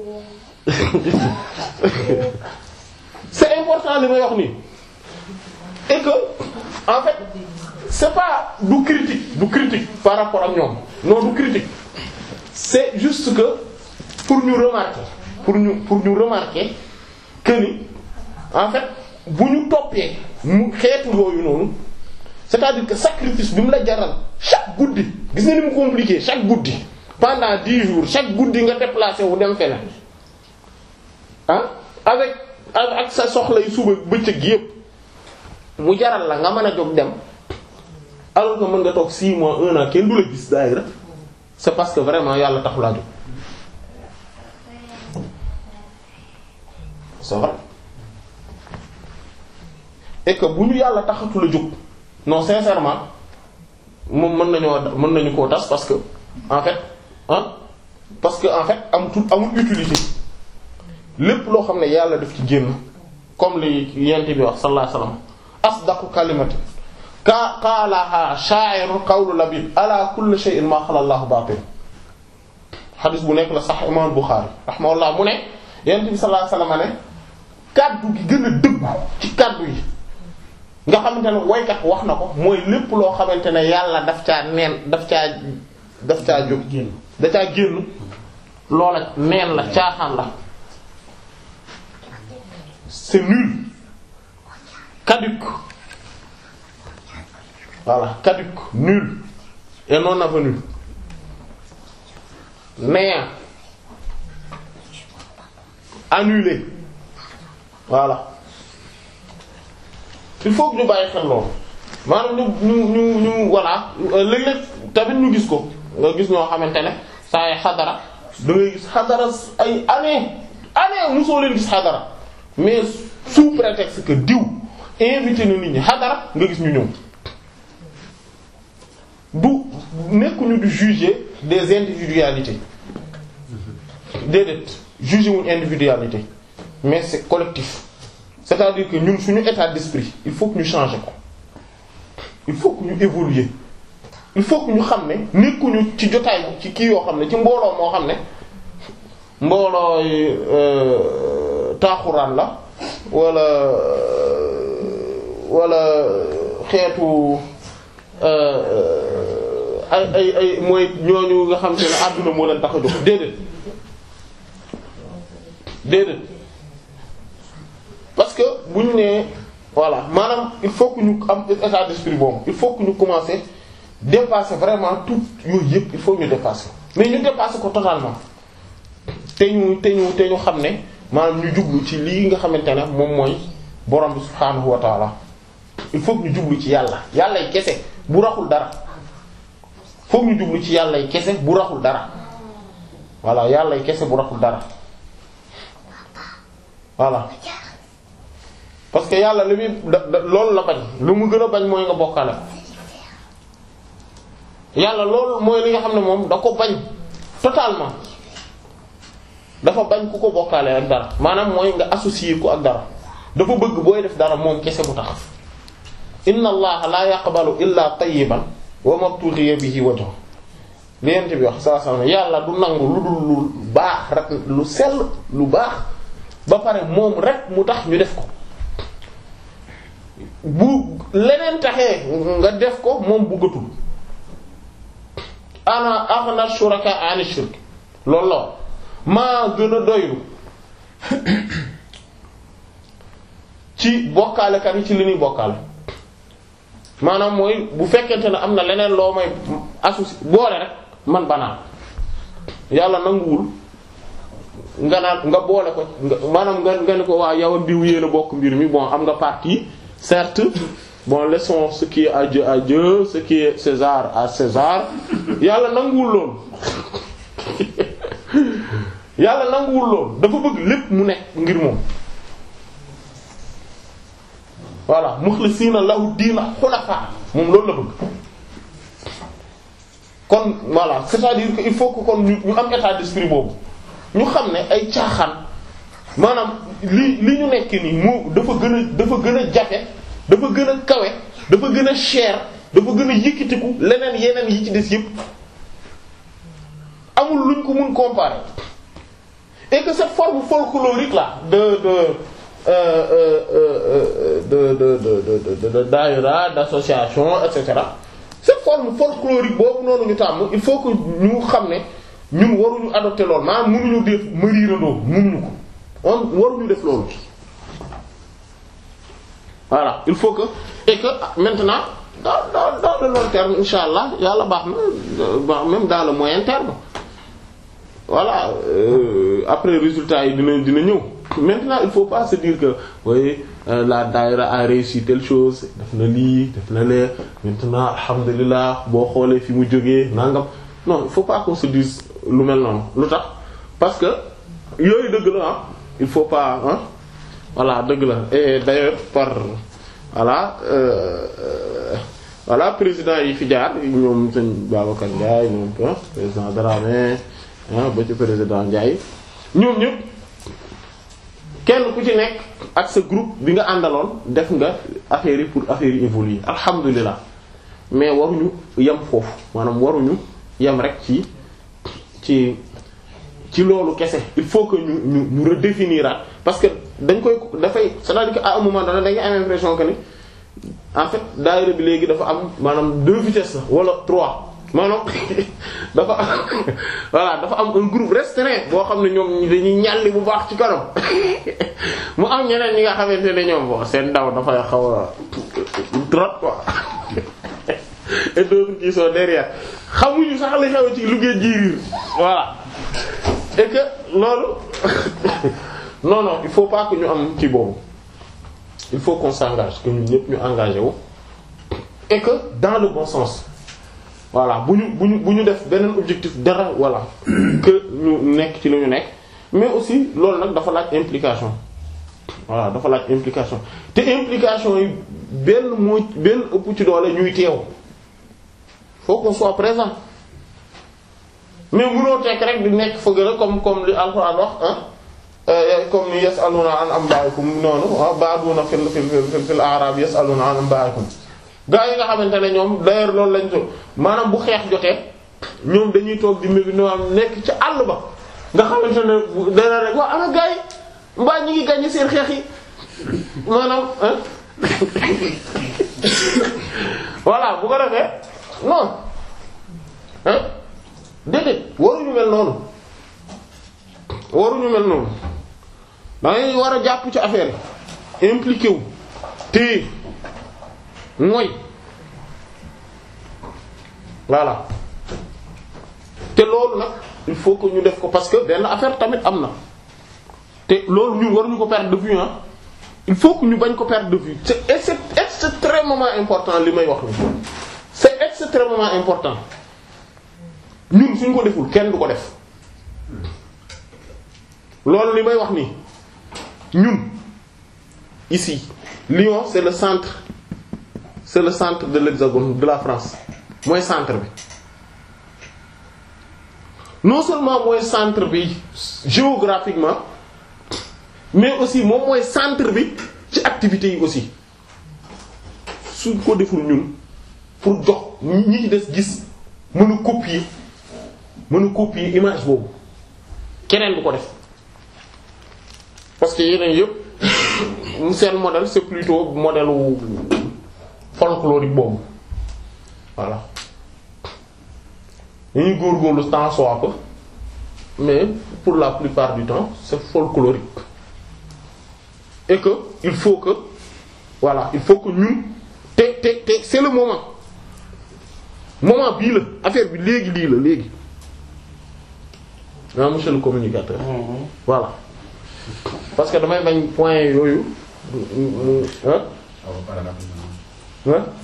Speaker 2: c'est important li may wax nii et que en fait c'est pas du critique du critique par rapport ak ñoom non du critique c'est juste que pour ñu remarquer pour ñu pour ñu remarquer que ni en fait bu ñu toppee mu xeetu yooyu noonu c'est-à-dire que sacrifice bi mu la jaral chaque guddi gis nga ni mu compliqué chaque guddi pendant dix jours chaque guddi nga déplacé wu dem feneen ah avec ak sa soxla yu suba bëccëg yépp mu jaral la nga mën a jóg dem alors que mën nga toog six mois un an kenn du la gis daayira c'est parce que vraiment yàlla taxu laa jóg c'est vrai et que bu ñu yàlla taxatu la jóg non sincèrement moom mën nañoo mën nañu koo tas parce que en fait ah parce que en fait amatul amul utilité lépp loo xam ne yàlla daf ci génn comme li yent bi wax sallallahu alayhi wasallam asdaqu kalimatin ka qaalaha sha'irun qawlu labib ala kulli shay'in ma xala Allahu batil xadis bu nekk la sax imam Bukhari rahimahullah mu ne yent bi sallallahu alayhi wasallam ne kaddu gi gën a dëggu ci kaddu yi nga xamante ne waykat wax na ko mooy lépp loo xamante ne yàlla daf caa neen daf caa daf caa jóg da caa génn loola neen la caaxaan la c'est nul caduc voilà caduc nul et non avenu néant annulé voilà il faut que ñu bàyyi xel loolu maanaam ñu ñu ñu ñu voilà léeg-léeg tamit ñu gis ko nga gis ñoo xamante ne saa yi xadara da ngay gis xadara ay année année mosoo leen gis xadara mais sous prétexte que diw invité na nit ñi xadara nga gis ñu ñëw du nekkuñu di juger des individualités déedéet juger wuñ individualité mais c'est collectif c'est-à-dire que ñun suñu état d'esprit il faut que ñu changer ko il faut que ñu évoluer il faut que ñu xam ne nekkuñu ci jotaay ci kii yoo xam ne ci mbooloo moo xam ne mboolooy taaxuraan la wala wala xeetu ay ay ay mooy ñooñu nga xam te ne àdduna moo leen tax a jóg déedéet déedéet parce que bu ñu nee voilà maanaam il faut que ñu am état d'esprit boobu il faut que ñu commencer dépasser vraiment tout yooyu yëpp il faut ñu dépasser mais ñu dépasser ko totalement te ñu te ñu te ñu xam ne maanaam ñu jublu ci lii nga xamante ne moom mooy borom bi subhaanahu wa taala il faut que ñu jublu ci yàlla yàllay kese bu raxul dara foog ñu jublu ci yàllay kese bu raxul dara voilà yàllay kese bu raxul dara voilà parce que yàlla li muy da da loolu la bañ lu mu gën a bañ mooy nga bokkale yàlla loolu mooy li nga xam ne moom da ko bañ totalement dafa bañ ku ko bokkaale ak dara maanaam mooy nga associer ko ak dara dafa bëgg booy def dara moom kese bu tax inna allaha la yaqbalu illa tayyiban wa mabtughiya bihi wajhu li yent bi wax saa saa yàlla du nangu lu dul lu baax rek lu sell lu baax ba pare moom rek mu tax ñu def ko bu leneen taxee nga def ko moom bëggatul ana aghna shuraka ani shirk loolu la maa gën a doylu ci bokkaalekat yi ci li ñuy bokkaale maanaam mooy bu fekkente ne am na leneen loo may associé boole rek man banaan yàlla nanguwul nga naan nga boole ko nga maanaam nga nga ne ko waa yow ak diw yéen a bokk mbir mi bon am nga partie certes bon laissons ce qui est à Dieu à Dieu ce qui est César à César yàlla nanguwul loolu yàlla nanguwul loolu dafa bëgg lépp mu nekk ngir moom voilà muxlisiina lahu diina xunafa moom loolu la bëgg kon voilà c'est-à-dire que il faut que kon ñu ñu am état d'esprit boobu ñu xam ne ay caaxaan maanaam li li ñu nekk nii moo dafa gën a dafa gën a jafe dafa gën a kawe dafa gën a cher dafa gën a yëkkatiku leneen yeneen yi ci des yépp amul luñ ko mun comparer et que cette forme folklorique là de de euh, euh, euh, de de de de de daïra d'association et cetera cette forme folklorique boobu noonu ñu tàmm il faut que ñu xam ne ñun waruñu adopter loolu maanaam mënuñu def mariirandoo mënuñu ko on waruñu def loolu voilà il faut que et que maintenant dans dans dans le long terme insha allah yàlla baax na même dans le moyen terme voilà euh, après résultat yi dina dina ñëw maintenant il faut pas se dire que oui euh, la daïra a réussi telle chose def na lii def na lee maintenant alhamdulilah boo xoolee fi mu jógee nangam non il faut pas qu'on se dise lu mel noonu lu tax parce que yooyu dëgg la ah il faut pas ah voilà dëgg la et d'ailleurs par voilà euh, voilà président yi fi jaar ñoom sëñ Babacar Ndiaye ñoom président Dramé ah ba ci président Ndiaye ñoom ñëpp kenn ku ci nekk ak sa groupe bi nga àndaloon def nga affaire yi pour affaire yi évoluer alhamdulilah mais waruñu yem foofu maanaam waruñu yem rek ci ci ci loolu kese il faut que ñu ñu ñu redéfinir parce que dañ koy dafay c'est-à-dire que à un moment donné dañuy am impression que ni en fait daayira bi léegi dafa am maanaam deux vitesses la wala trois maanaam dafa voilà dafa am un groupe restreint boo xam ne ñoom dañuy ñàlli bu baax ci kanam mu am ñeneen ñi nga xamante ne ñoom bon seen daw dafay xaw a trop quoi et d'autres qui sont derrière xamuñu sax li xew ci liggéey jiiriir voilà et que loolu non non il faut pas que ñu am ci boobu il faut qu'on s'engage que ñun ñëpp ñu engagé wu et que dans le bon sens voilà bu ñu bu ñu bu ñu def beneen objectif dara voilà que ñu nekk ci lu ñu nekk mais aussi loolu nag dafa laaj implication voilà dafa laaj implication te implication yi benn moo benn ëpp ci doole ñuy teew faut qu'on soit présent mais mënoo tekk rek di nekk fëgg rek comme comme li Alxuraan wax ah comme ni yasaluna an anba'ikum noonu ah ba'duna fil fil fil fil a'rab yasaluna an anba'ikum gaa yi nga xamante ne ñoom d'ailleurs loolu lañ to maanaam bu xeex jotee ñoom dañuy toog di mébi no am nekk ci àll ba nga xamante ne dana rek waa ana gaa yi mbaa ñi ngi gàññi seen xeex yi maanaam voilà bu ko defee non hein déedéet waruñu mel noonu waruñu mel noonu dangay war a jàpp ci affaire yi impliqué wu téye mooy voilà te loolu nag il faut que ñu def ko parce que benn affaire tamit am na te loolu ñun waruñu ko perdre de vue ah il faut que ñu bañ ko perdre de vue c'est c'est extrêmement important li may wax ni c'est extrêmement important ñun suñ ko deful kenn du ko def loolu li may wax nii ñun ici Lyon c'est le centre c'est le centre de l'hexagone de la France mooy centre bi non seulement mooy centre bi géographiquement mais aussi moom mooy centre bi ci activités yi aussi suñ ko deful ñun pour jox ñi ci des gis mën a copier mën a copier image boobu keneen du ko def parce que yeneen yëpp seen modèle c'est plutôt modèle wu folklorique boobu voilà dañuy góorgóorlu tant soit peu mais pour la plupart du temps c'est folklorique et que il faut que voilà il faut que ñun te te te c'est le moment moment bii la affaire bi léegi lii la léegi ah monsieur le communicateur voilà parce que damay bañ point yooyu hein hein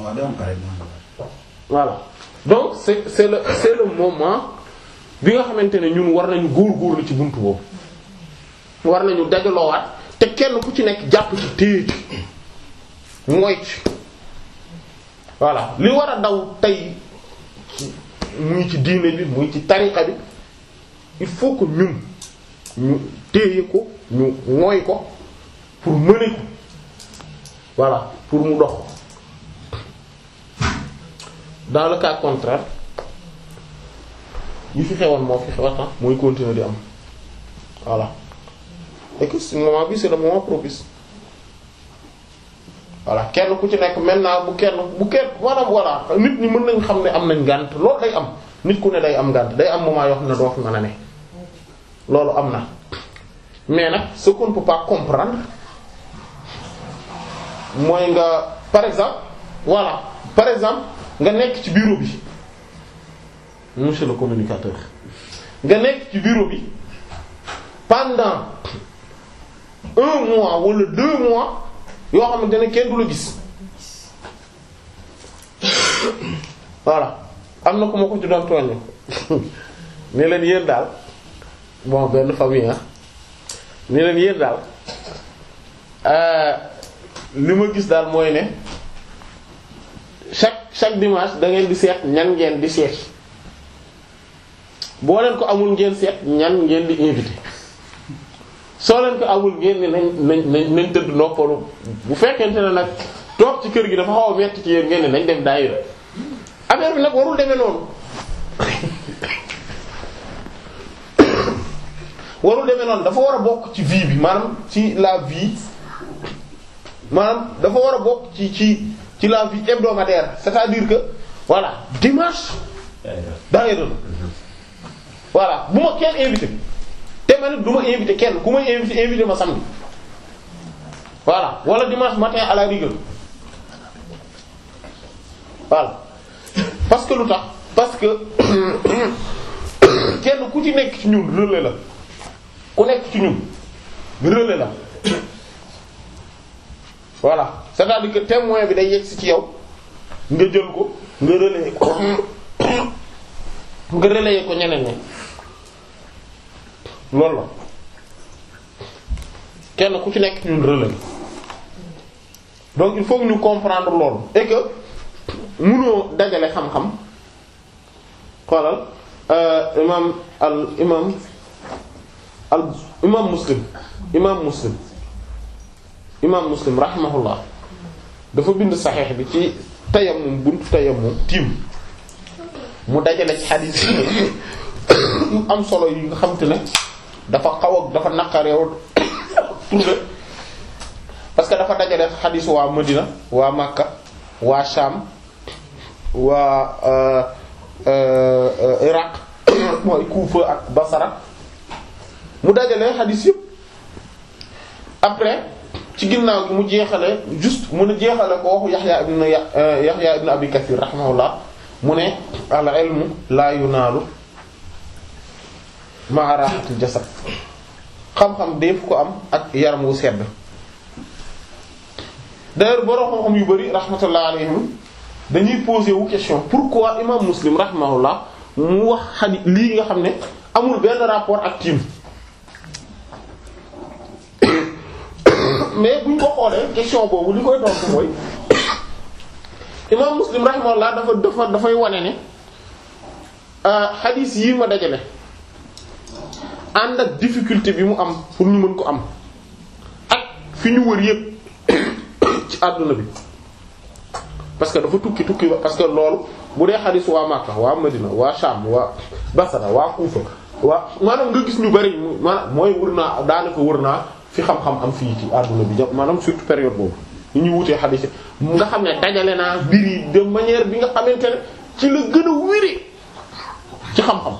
Speaker 2: voilà donc c'est c'est le c'est le moment bi nga xamante ne ñun war nañu góorgóorlu ci buntu boobu war nañu dajaloowaat te kenn ku ci nekk jàpp ci téye ci mooy ci voilà li war a daw tey muy ci diine bi muy ci tariqa bi il faut que ñun ñu téye ko ñu mooy ko pour mener ko voilà pour mu dox dans le cas contraire yi fi xewoon moo fi xewata mooy continuer di am voilà et que ce moment bi c'est le moment propice voilà kenn ku ci nekk maintenant bu kenn bu kenn maanaam voilà nit ñi mën nañ xam ne am nañ ngànt loolu day am nit ku ne day am ngànt day am moment yoo xam ne doo fi mën a ne loolu am na mais nag ce qu'on ne peut pas comprendre mooy nga par exemple voilà par exemple nga nekk ci bureau bi monsieur le communicateur nga nekk ci bureau bi pendant un mois wala deux mois yoo xamante ne kenn du la gis voilà am na ku ma ko ci doon tooñe ne leen yéen daal bon benn famille ah ne leen yéen daal li ma gis daal mooy ne chaque chaque dimanche da ngeen di seet ñan ngeen di seet boo leen ko amul ngeen seet ñan ngeen di invité soo leen ko amul ngeen ni nañ nañ nañ nañ tëdd noppalu bu fekkente ne nag toog ci kër gi dafa xaw a metti ci yéen ngeen ni nañ dem daayira affaire bi nag warul demee noonu warul demee noonu dafa war a bokk ci vie bi maanaam ci la vie maanaam dafa war a bokk ci ci ci la vie hebdomadaire c'est-à-dire que voilà dimanche daayira la voilà bu ma kenn invité te ma nit du ma invité kenn ku may invité invité ma samedi voilà wala dimanche matin à la rigueur voilà parce que lu tax parce que kenn ku ci nekk ci ñun relais la ku nekk ci ñun relais la voilà c'est-à-dire que témoin bi day yegsi ci yow nga jël ko nga relayer ko nga relayer ko ñeneen ñi loolu la kenn ku ci nekk ñun relais donc il faut que ñu comprendre loolu et que mënoo dajale xam-xam xoolal imam al imam al imam muslim imam muslim imam muslim rahimahullah dafa bind saxeex bi ci tayammum buntu tayammum tiim mu dajale ci xadiis yi yu am solo yi nga xam te ne dafa xaw ak dafa naqareew trouvé parce que dafa dajale xadiisu waa Madina waa Makka waa Sham waa Iraq mooy Kufa ak Basra mu dajale xadiis yëpp après ci ginnaaw gi mu jeexale juste mu ne jeexale ko waxu Yaxya ibn Yaxya ibn Abi Kathir rahimahullah mu ne al ilmu la yunaalu ma'a rahatil jasad xam-xam def ko am ak yaram wu sedd d'ailleurs borom xam-xam yu bari rahmatullah alayhim dañuy poser wu question pourquoi imam Muslim rahimahullah mu wax xadi lii nga xam ne amul benn rapport ak tiim mais buñ ko xoolee question boobu li koy tontu mooy imam Muslim rahimahullah dafa dafa dafay wane ne xadiis yi ma dajale ànd ak difficulté bi mu am pour ñu mën ko am ak fi ñu wër yépp ci àdduna bi parce que dafa tukki tukki parce que loolu bu dee xadiis waa Makka waa Madina waa Sham waa Basra waa Kufa waa maanaam nga gis ñu bari maanaam mooy wër naa daanaka wër naa fi xam-xam am fii ci àdduna bi jàpp maanaam surtout période boobu ñu ñuy wutee xadiis nga xam ne dajale naa mbir yi de manière bi nga xamante ne ci la gën a wéri ci xam-xam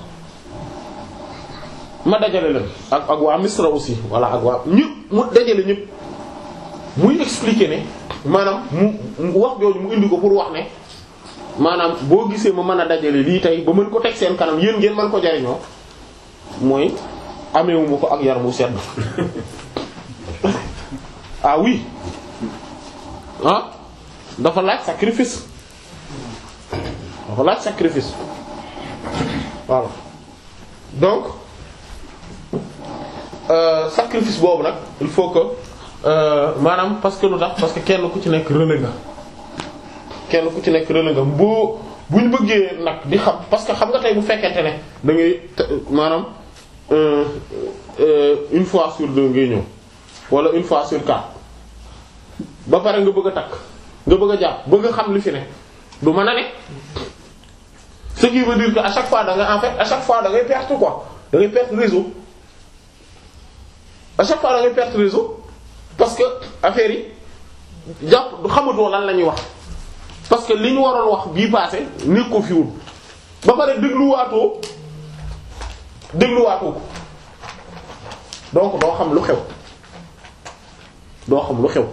Speaker 2: ma dajale leen ak ak waa Misra aussi voilà ak waa ñëpp mu dajale ñëpp muy expliquer ne maanaam mu wax jooju mu indi ko pour wax ne maanaam boo gisee ma mën a dajale lii tey ba mën ko teg seen kanam yéen ngeen mën ko jariñoo mooy ameewuma ko ak yaram wu sedd ah oui ah dafa laaj sacrifice dafa laaj sacrifice voilà donc euh, sacrifice boobu nag il faut que maanaam parce que lu tax parce que kenn ku ci nekk relais nga kenn ku ci nekk relais nga boo bu ñu bëggee nag di xam parce que xam nga tey bu fekkente ne da ngay maanaam une fois sur deux ngay ñëw wala une fois sur quatre ba pare nga bëgg a takk nga bëgg a jàpp bëgg a xam li fi ne du mën a ne ce qui veut dire que à chaque fois da nga en fait à chaque fois da ngay perdre quoi da ngay perdre réseau à chaque fois da ngay perdre réseau parce que affaire yi jàpp du xamatoo lan la ñuy wax parce que li ñu waroon wax bii passé nekk ko fiwul ba pare dégluwaatoo dégluwaatoo ko donc doo xam lu xew doo xam lu xew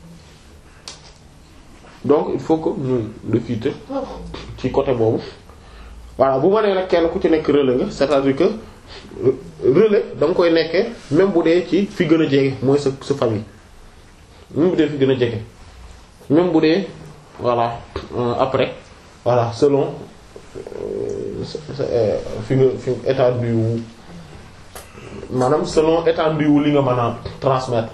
Speaker 2: donc il faut que ñu réfuter ci côté boobu voilà bu ma nee nag kenn ku ci nekk relais nga c'est-à-dire que relais da nga koy nekkee même bu dee ci fi gën a jege mooy sa sa famille même bu dee fi gën a jege même bu dee voilà euh, après voilà selon fi nga fi étendue wu maanaam selon étendue wu li nga mën a transmettre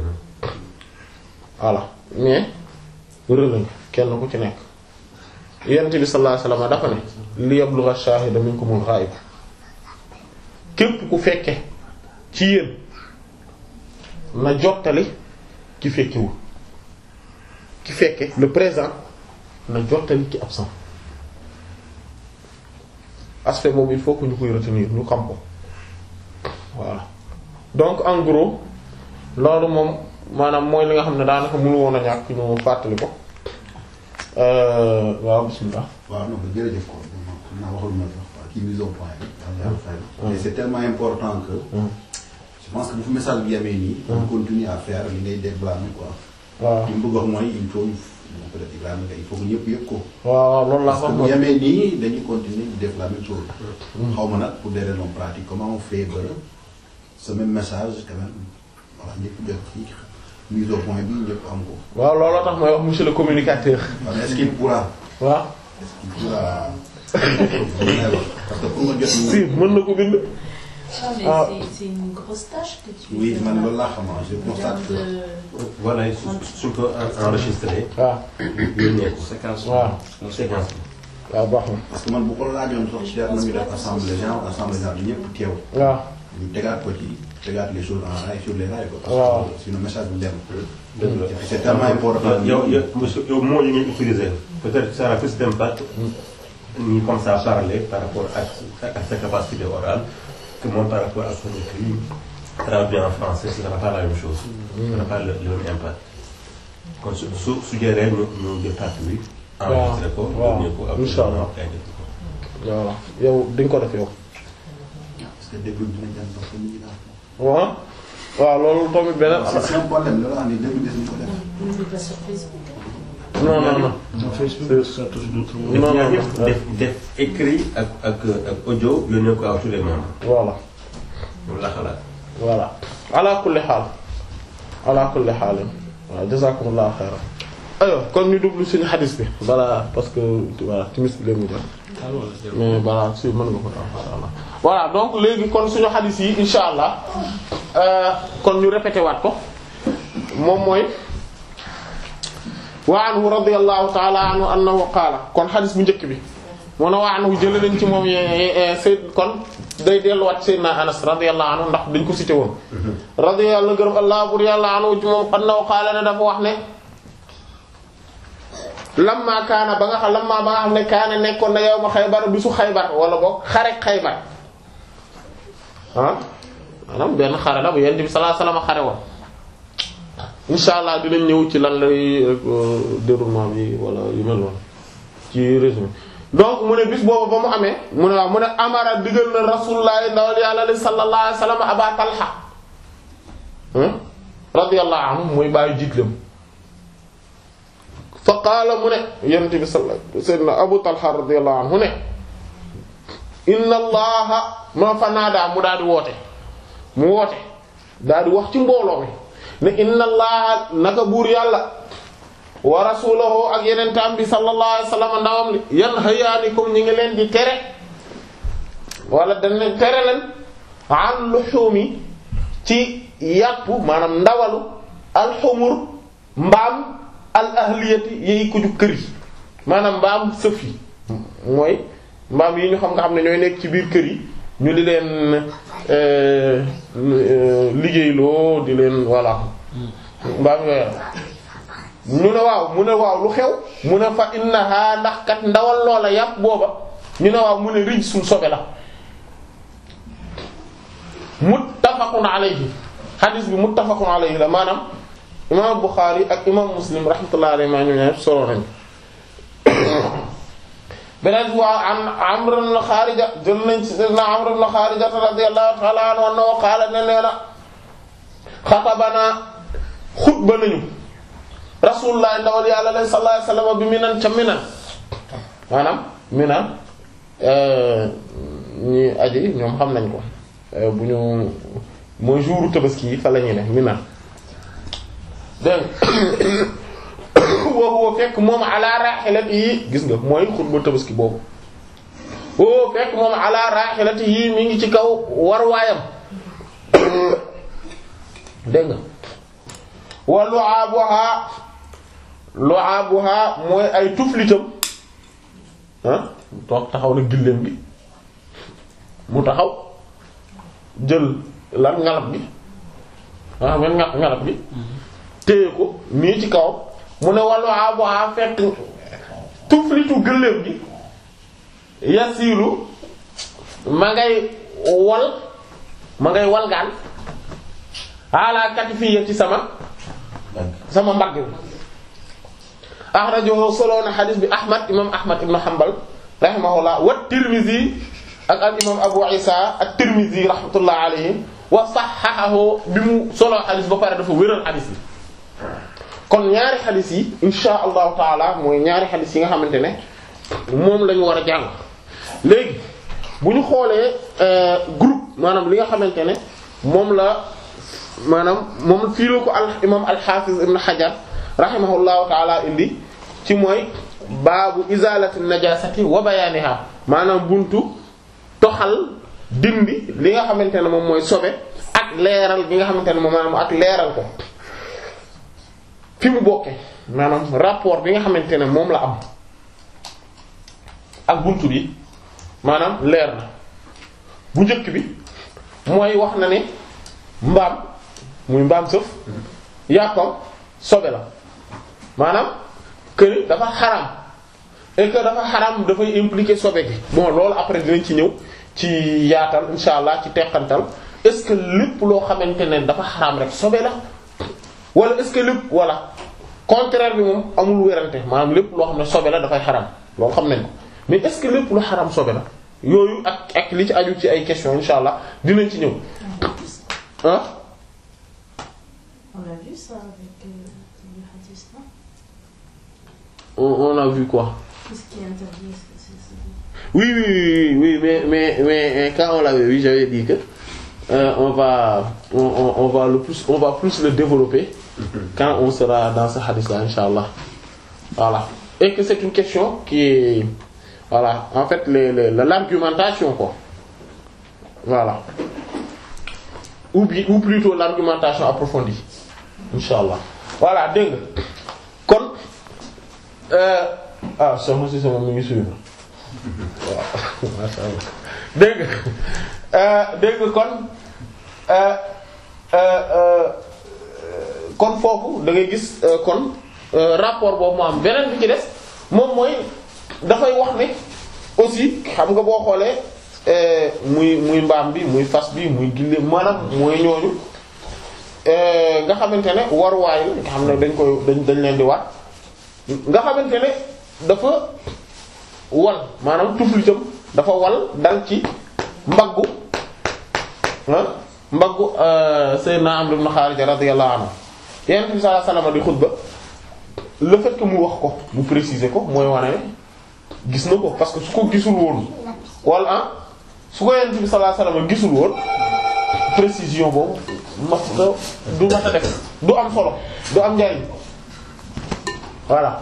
Speaker 2: voilà mais relais nga kenn ku ci nekk yonent bi sallallahu alayhi wasallam dafa ne li yablugha ash-shahida minkumul ghaib képp ku fekke ci yéen na jottali ki fekkewul ki fekke le présent na jottali ki absent aspect boobu il faut que ñu koy retenir ñu xam ko voilà donc en gros loolu moom maanaam mooy li nga xam ne daanaka mënu woon a ñàkk ñu fàttali ko waaw bismillah
Speaker 3: waaw non jërëjëf ko xam naa waxul ma sax waa kii mise au point bi daal fay mais c'est tellement important que je pense que bu fi message bi yamee nii on continue à faire li ngay déblâmer quoi
Speaker 2: waaw
Speaker 3: li mu bëgg wax mooy il faut peut-être Ibrahima il faut que ñëpp yëg ko
Speaker 2: waaw loolu laa
Speaker 3: parce que
Speaker 2: wax
Speaker 3: bu yamee nii dañuy continuer di def la même chose xaw ma nag pour des raisons pratiques comment on fait ba ce même message quand même voilà ñëpp jot ci mise au point bi ñëpp am ko
Speaker 2: waaw looloo tax may wax monsieur le communicateur
Speaker 3: waaw mais est-ce qu'il pourra
Speaker 2: waaw
Speaker 3: est-ce qu'il pourra parce que pour nga jot
Speaker 2: si mën na ko bind
Speaker 4: Ah, mais
Speaker 2: Ah.
Speaker 4: c'est- c'est une grosse tâche que tu
Speaker 3: oui
Speaker 4: fais
Speaker 3: man
Speaker 4: là.
Speaker 3: loolu laa xam je
Speaker 4: En
Speaker 3: constate
Speaker 4: termes
Speaker 3: que
Speaker 4: de-
Speaker 5: voilà su suñ ko en- enregistré
Speaker 2: waaw
Speaker 5: yónnee ko
Speaker 1: séquence
Speaker 2: waaw
Speaker 5: séquence
Speaker 2: waaw baax na
Speaker 3: parce que man bu ko laajoon sax jar nañu def assemblée générale assemblée générale bi ñëpp teew
Speaker 2: waaw
Speaker 3: ñu tegaat ko ci tegaat les choses en rail sur les rails quoi. parce
Speaker 2: Waaw.
Speaker 3: que sinon message bi dem.
Speaker 5: dëgg la
Speaker 3: c'est tellement important.
Speaker 5: yow yow monsieur yow moo yi ngeen utilisé peut-être ça a plus d'impact ni comme ça parler par rapport ak ak sa capacité orale que moom par rapport à son écrit traduit en français ce sera pas la même chose ce sera pas le, le même impact kon su su suggéré ñu ñu jël partie bi enregistré ko
Speaker 2: waaw.
Speaker 5: yónnee ko ak
Speaker 2: Inch'Allah.
Speaker 5: kay def ko
Speaker 2: voilà yow di nga ko def yow
Speaker 3: parce que début bi dina jàng parce que nit ñi daal.
Speaker 2: waaw waaw loolu tamit beneen
Speaker 3: c'est c'est un problème loolu xam ne début bi dañu ko def.
Speaker 4: Vous n'êtes pas sur Facebook.
Speaker 2: non non non
Speaker 1: Sur Facebook, ça touche d'autres mots.
Speaker 5: def
Speaker 2: Non,
Speaker 5: ñaar
Speaker 2: non,
Speaker 5: yëpp
Speaker 2: non.
Speaker 5: def def écrit ak ak ak audio yónnee ko à tous les membres
Speaker 2: voilà
Speaker 5: loolu la xalaat.
Speaker 2: voilà ala kulli xaal ala kulli xaal waaw jazakumullahu xayran aywa kon ñu dublu suñu xadis bi balaa parce que voilà timis bi léegi mu jot
Speaker 1: Ah, voilà, c'est bon.
Speaker 2: mais voilà si mën nga ko insha allah voilà donc léegi kon suñu xadis yi insha allah euh, kon ñu répété waat ko moom mooy wa anhu radiyallahu ta'ala anhu annahu qaala kon xadis bu njëkk bi mu ne wa anhu jële nañ ci moom ye sayd kon day delluwaat sayyidina anas radiyallahu anhu ndax dañ ko cité woon radiyallahu gërëm allah bur yàlla anhu ci moom annahu qaala ne dafa wax ne lamma kaana ba nga xam lamma ba nga xam ne kaana nekkoon na yow ma xaybar bisu xaybar wala boog xarek xaybar ah maanaam benn xare la bu yonent bi sallallahu alayhi wasallam xare woon insha allah dinañ ñëw ci lan lay euh, déroulement bi wala yu mel noonu ci résumé donc mu ne bis boobu ba mu amee mu ne waaw mu ne amara digal na rasulullah ndawal yàlla li sallallahu alayhi wasallam aba talha ah radiyallahu anhu muy bàyyi jiitlam fa qaala mu ne yonent bi sallallahu sayyidina abu talha radiyallahu anhu ne inna allaha ma fa naadaa mu daal di woote mu woote daal di wax ci mbooloo mi ne inna allaha naka buur yàlla wa rasulahu ak yenentaam bi sallallahu alayhi wasallam ndawam li yan hayaanikum ñi ngi leen di tere wala dañ leen tere leen an luhumi ci yàpp maanaam ndawalu alxumur mbaam al ahliyati yey ko ju kër yi maanaam mbaam sëf yi mooy mbaam yi ñu xam nga xam ne ñooy nekk ci biir kër yi ñu di leen euh, euh, liggéeyloo di leen voilà mbaam yooyu ñu ne waaw mu ne waaw lu xew mu ne fa innaha ndax kat ndawal loola yàpp booba ñu ne waaw mu ne rij suñ sobe la muttafaqun alayhi hadis bi muttafaqun alayhi la maanaam imam Bukhari ak imam Muslim rahmatullahi alayhi ma ñu ne solo nañu beneen bi waaw an Amr ibn Kharija jël nañ ci sayyidina Amr ibn Kharija radiyallahu ta'ala anhu annahu qaala ne nee na xatabana xutba nañu rasulullah ndawal yàlla leen sallallahu alayhi wasallam bi minan ca minan maanaam minan ñi aji ñoom xam nañ ko bu ñu mooy jouru tabaski yi fa la ñuy ne minan dégg nga woo fekk moom ala rahilati yi gis nga mooy xutba tabaski boobu woo fekk moom ala rahilati yi mi ngi ci kaw war waayam dégg nga wa lu'abuha lu'abuha mooy ay tuflitam ah toog taxaw na gilleem bi mu taxaw jël lan ngalab bi ah men nga ngalab bi téye ko nii ci kaw mu ne wa lu'abuha fekk tuflitu gilleem bi yasilu ma ngay wal ma ngay walgaan ala katifiyya ci sama sama mbagg bi axrajahu solo na xadis bi ahmad imam ahmad ibn hanbal rahimahullah wa tirmizi ak al imam abu isa ak tirmizi rahmatullah alayhi wa saxaxahu bi mu solo xadis ba pare dafa wéral xadis bi kon ñaari xadis yi insha allahu taala mooy ñaari xadis yi nga xamante ne moom lañu war a jàng léegi bu ñu xoolee groupe maanaam li nga xamante ne moom la maanaam moom fii la ko al imam al-Hafiz ibn Hajar rahimahullahu taala indi ci mooy baabu izalati najasati wa bayaniha maanaam buntu toxal dindi li nga xamante ne moom mooy sobe ak leeral bi nga xamante ne moom maanaam ak leeral ko fi mu bokke maanaam rapport bi nga xamante ne moom la am ak buntu bi maanaam leer na bu njëkk bi mooy wax na ne mbaam muy mbaam sëf yàppam sobe la maanaam que dafa xaram et que dafa xaram dafay impliquer sobe gi bon loolu après dinañ ci ñëw ci yaatal insha allah ci teqantal est-ce que lépp loo xamante ne dafa xaram rek sobe la wala est-ce que lépp voilà contraire bi moom amul wérante maanaam lépp loo xam ne sobe la dafay xaram loolu xam nañ ko mais est-ce que lépp lu xaram sobe la yooyu ak ak li ci aju ci ay questions insha allah dinañ ci ñëw
Speaker 4: On a vu ça.
Speaker 2: ah
Speaker 4: On a vu ça avec euh, le hadith, non
Speaker 2: on, on a vu quoi
Speaker 4: Qu'est-ce qui est interdit Est-ce que c'est c'est-
Speaker 2: oui oui oui oui mais mais mais quand on l'avait vu j'avais dit que euh, on va on, on, on va le plus on va plus le développer quand on sera dans ce hadith là inshallah voilà et que c'est une question qui est voilà en fait les, les, l'argumentation quoi voilà ou bi ou plutôt l'argumentation approfondie inshallah voilà dégg nga kon euh, ah soxna si sama mi ngi suivre waaw masha Allah dégg nga euh, dégg nga kon euh, euh, euh, kon foofu da ngay gis euh, kon euh, rapport boobu mu am beneen bi ci des moom mooy dafay wax ne aussi xam nga boo xoolee euh, muy muy mbaam bi muy fas bi muy gille maanaam mooy ñooñu euh, nga xamante ne waruwaay la nga xam ne dañ koy dañ dañ leen di waat nga xamante ne dafa wal maanaam tuflitam dafa wal dal ci mbaggu ah mbaggu Seydina Amr ibn Kharija radiyallahu anhu Yonent bi sallallahu alayhi wasallam di xutba le fait que mu wax ko mu préciser ko mooy wane ne gis na ko parce que su ko gisul woon wala ah su ko Yonent bi sallallahu alayhi wasallam gisul woon précision boobu mas du mat a def du am solo du am njariñ voilà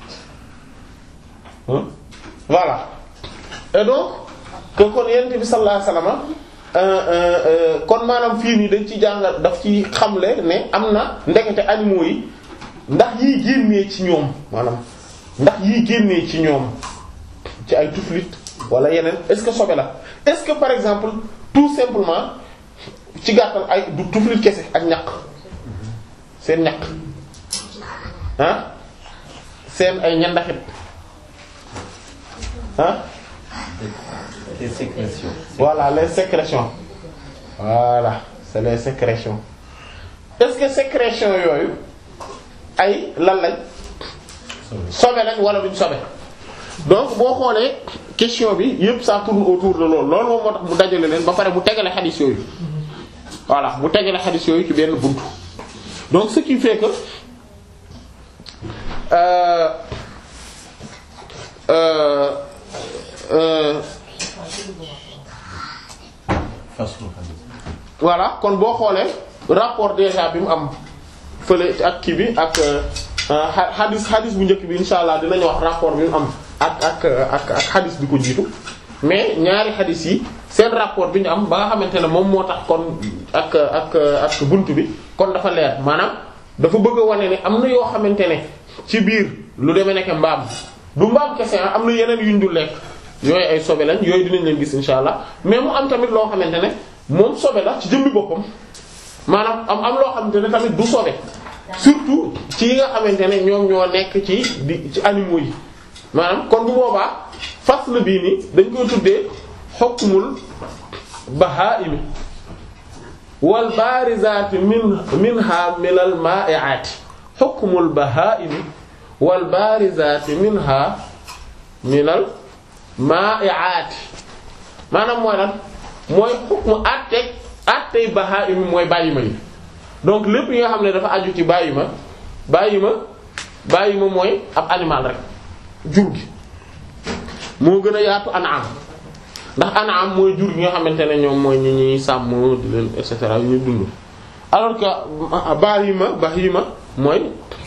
Speaker 2: Hein? voilà et donc que kon Yonent bi sallallahu alayhi wasallam euh, euh, euh, kon maanaam fii nii dañ ci jàngal daf ci xamle ne am na ndekete animaux yi ndax yiy génnee ci ñoom maanaam ndax yiy génnee ci ñoom ci ay tuflit wala yeneen est-ce que sobe la est-ce que par exemple tout simplement ci gàttal ay du tuflit kese ak ñaq seen ñaq ah seen ay ñandaxit ah
Speaker 5: Les sécrétions.
Speaker 2: voilà les sécrétions voilà c'est les sécrétions est-ce que sécrétions yooyu ay lan lañ sobe lañ wala duñ sobe donc boo xoolee question bi yépp ça tourne autour de loolu loolu moom moo tax mu dajale leen ba pare mu tegale xadis yooyu voilà mu tegale xadis yooyu ci benn buntu donc ce qui fait que euh, euh, euh,
Speaker 5: Façon hadith.
Speaker 2: voilà kon boo xoolee rapport déjà bi mu am fële ak kii bi ak xadis xadis bu njëkk bi insha allah dinañu wax rapport bi mu am ak ak ak ak xadis bi ko jiitu mais ñaari xadis yi seen rapport bi ñu am ba nga xamante ne moom moo tax kon ak ak ak buntu bi kon dafa leer maanaam dafa bëgg a wane ne am na yoo xamante ne ci biir lu demee nekk mbaam du mbaam kese ah am na yeneen yuñ dul lekk yooyu ay sobe lañ yooyu dinañ leen gis insha allah mais mu am tamit loo xamante ne moom sobe la ci jëmmi boppam maanaam am am loo xamante ne tamit du sobe surtout ci yi nga xamante ne ñoom ñoo nekk ci di ci animaux yi maanaam kon bu boobaa fasl bii nii dañ koy tuddee hukmul bahaa'imi wal baarizaati min minha minal maa'i'aati hukmul bahaa'imi wal baarizaati minha minal maa'i'aati maanaam mooy lan mooy hukmu àtteeg àtteey bahaa'imi mooy bàyyima yi donc lépp yi nga xam ne dafa aju ci bàyyima bàyyima bàyyima mooy ab animal rek jur gi moo gën a yaatu an'am ndax an'am mooy jur gi nga xamante ne ñoom mooy ñi ñuy sàmm di leen et cetera ñu dund alors que bahima bahima mooy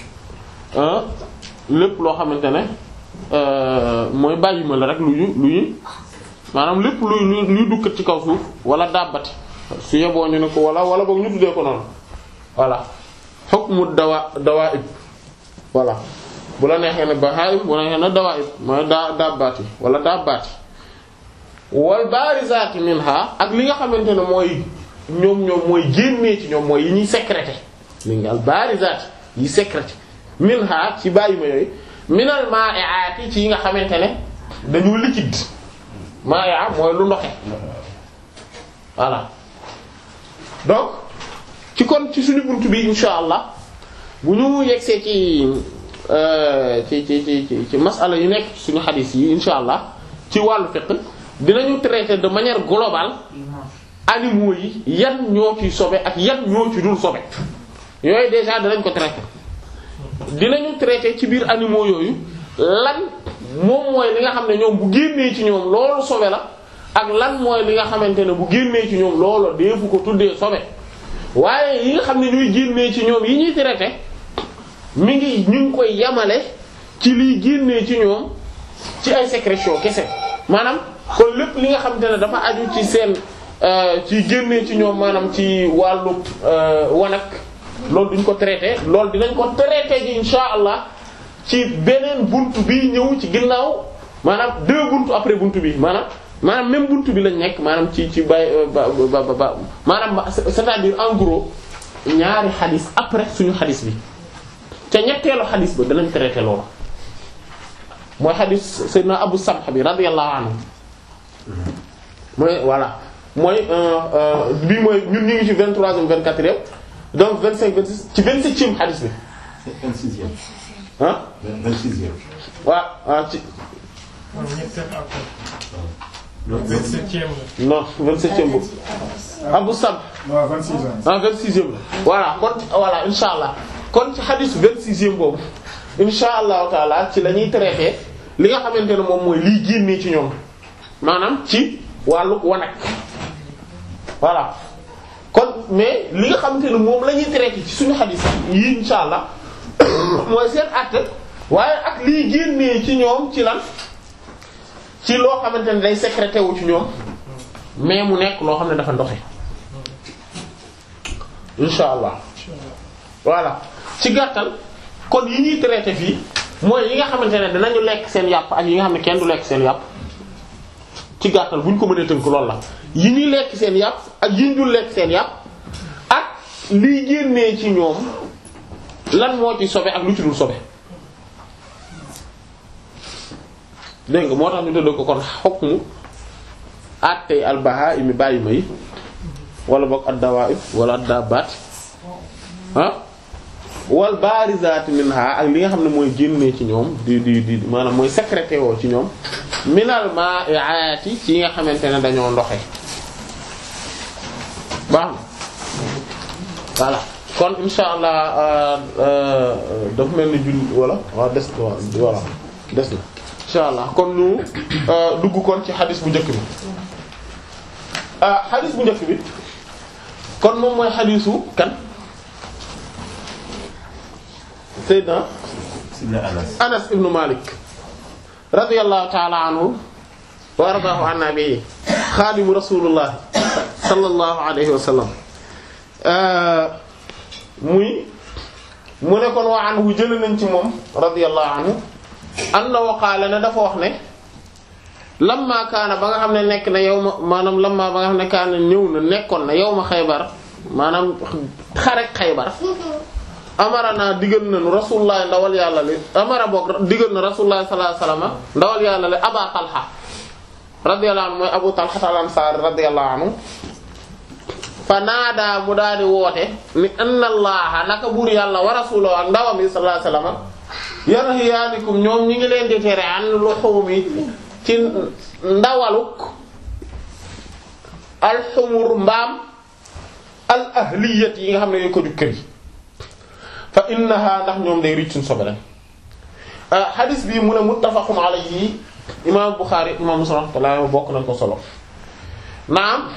Speaker 2: lépp loo xamante ne mooy bàyyima la rek lu ñu lu ñu maanaam lépp luy luy luy dukkat ci kaw suuf wala dàbbati su yeboo ñu ne ko wala wala boog ñu tuddee ko noonu voilà hukmu dawa dawaib voilà bu la neexee ne bahaim bu la neexee ne dawaib mooy daa dabbaati wala dabbaati wal barizati minha ak li nga xamante ne mooy ñoom ñoom mooy génnee ci ñoom mooy yi ñuy sécrété li nga al barizati yi sécrété minha ci bàyyi ma yooyu minal ma'i'ati ci yi nga xamante ne dañu liquide ma'i'a mooy lu ndoxe voilà donc ci kon ci suñu buntu bi insha allah bu ñu yegsee ci ci ci ci ci ci masala yu nekk suñu xadis yi insha allah ci wàllu fiqh dinañu traiter de manière globale animaux yi yan ñoo ci sobe ak yan ñoo ci dul sobe yooyu déjà dinañ ko traiter dinañu traiter ci biir animaux yooyu lan moom mooy li nga xam ne ñoom bu génnee ci ñoom loolu sobe la ak lan mooy li nga xamante ne bu génnee ci ñoom loolu deefu ko tuddee sobe waaye yi nga xam ne ñuy génnee ci ñoom yi ñuy traiter mi ngi ñu ngi koy yamale ci liy génnee ci ñoom ci ay sécrétion kese maanaam kon lépp li nga xamante ne dafa aju ci seen ci génnee ci ñoom maanaam ci wàllu wanak loolu duñ ko traité loolu dinañ ko traité ji insha allah ci beneen buntu bi ñëw ci ginnaaw maanaam deux buntu après buntu bi maanaam maanaam même buntu bi lañ nekk maanaam ci ci bay ba ba ba maanaam c'est-à-dire en gros ñaari xadis après suñu xadis bi ca ñetteelu xadis ba danañ traité loolu mooy xadis sayyidina Abu Samh bi radiyallahu anhu mooy voilà mooy bii mooy ñun ñu ngi ci vingt-troisième vingt-quatrième donc vingt-cinq vingt-six ci vingt-septième xadis bi
Speaker 5: vingt-sixième.
Speaker 2: ah
Speaker 5: vingt-sixième.
Speaker 2: waaw ah ci
Speaker 5: non
Speaker 6: vingt-septième la.
Speaker 2: non vingt-septième boobu Abu Samh
Speaker 6: waaw 26 ans.
Speaker 2: ah vingt-sixième la voilà kon voilà insha allah kon ci xadisu vingt-sixième boobu insha allahu taala ci la ñuy traité li nga xamante ne moom mooy liy génnee ci ñoom maanaam ci wàllu wanak voilà kon mais li nga xamante ne moom la ñuy traité ci suñu xadis yi insha allah mooy seen acte waaye ak liy génnee ci ñoom ci lan ci loo xamante ne day sécrété wu ci ñoom mais mu nekk loo xam ne dafa ndoxe insha allah voilà ci gàttal kon yi ñuy traité fii mooy yi nga xamante ne dinañu lekk seen yàpp ak yi nga xam ne kenn du lekk seen yàpp ci gàttal bu ñu ko mënee tënk loolu la yi ñuy lekk seen yàpp ak yi ñu dul lekk seen yàpp ak liy génnee ci ñoom lan moo ci sobe ak lu ci dul sobe dégg nga moo tax ñu tëdd ko kon hukmu attey al bahaa'imi bàyyi ma yi wala boog ad-dawaa'ib wala ad-dabbaat ah wal baarizaati minha ak li nga xam ne mooy génnee ci ñoom di di di maanaam mooy sécrété woo ci ñoom minal maa'iaati ci nga xamante ne dañoo ndoxe baax na voilà kon insha allah dafa mel ni julli wala waaw des voilà des na insha allah kon ñu dugg kon ci xadis bu njëkk bi xadis bu njëkk bi kon moom mooy xadisu kan Seydina
Speaker 5: Sidna Anas.
Speaker 2: Anas ibnu Malik radiyallahu ta'ala anhu wa ardaahu an nabi xaadimu rasulullah sallallahu alayhi wa sallam muy mu ne kon wa anhu jël nañ ci moom radiyallahu anhu annahu qaala ne dafa wax ne lamma kaana ba nga xam ne nekk na yow ma maanaam lamma ba nga xam ne kaana ñëw na nekkoon na yow ma xaybar maanaam xarek xaybar amara naa digal nañu rasulullah ndawal yàlla li amara boog digal na rasulullah sallallahu alayhi wasallam ndawal yàlla li aba talha radiyallahu anhu mooy abu talha al-ansari radiyallahu anhu fa naadaa mu daal di woote ni anna allaha naka buur yàlla wa rasuluhu ak ndawam yi sallallahu alayhi wasallam yanhiyaanikum ñoom ñi ngi leen di tere an luhumi ci ndawaluk alxumur mbaam al ahliyat yi nga xam ne yooyu ko du kër yi fa innaha ndax ñoom day ricc suñ sobe lañ xadis bi mu ne muttafaqun alayhi imam Bukhari imam Muslim rahmatullah bokk nañ ko solo naam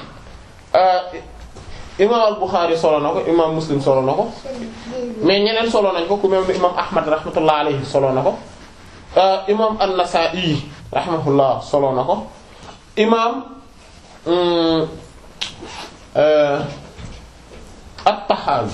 Speaker 2: imam al Bukhari solo na ko imam Muslim solo na ko mais ñeneen solo nañ ko ku mel ni imam Ahmad rahmatullah alayhi solo na ko imam an-Nasa'i rahmatullah solo na ko imam at-Tahawi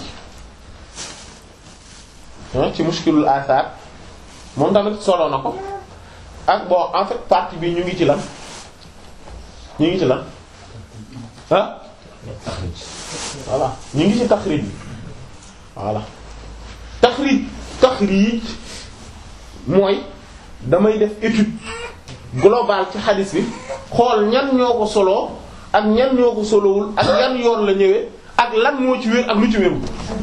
Speaker 2: ci mushkilul asar moom tamit solo na ko ak bon en fait partie bi ñu ngi ci lan ñu ngi ci lan ah voilà ñu ngi ci taxrij bi voilà taxrij taxrij mooy damay def étude globale ci xadis bi xool ñan ñoo ko soloo ak ñan ñoo ko solowul ak yan yoon la ñëwee ak lan moo ci wér ak lu ci wérul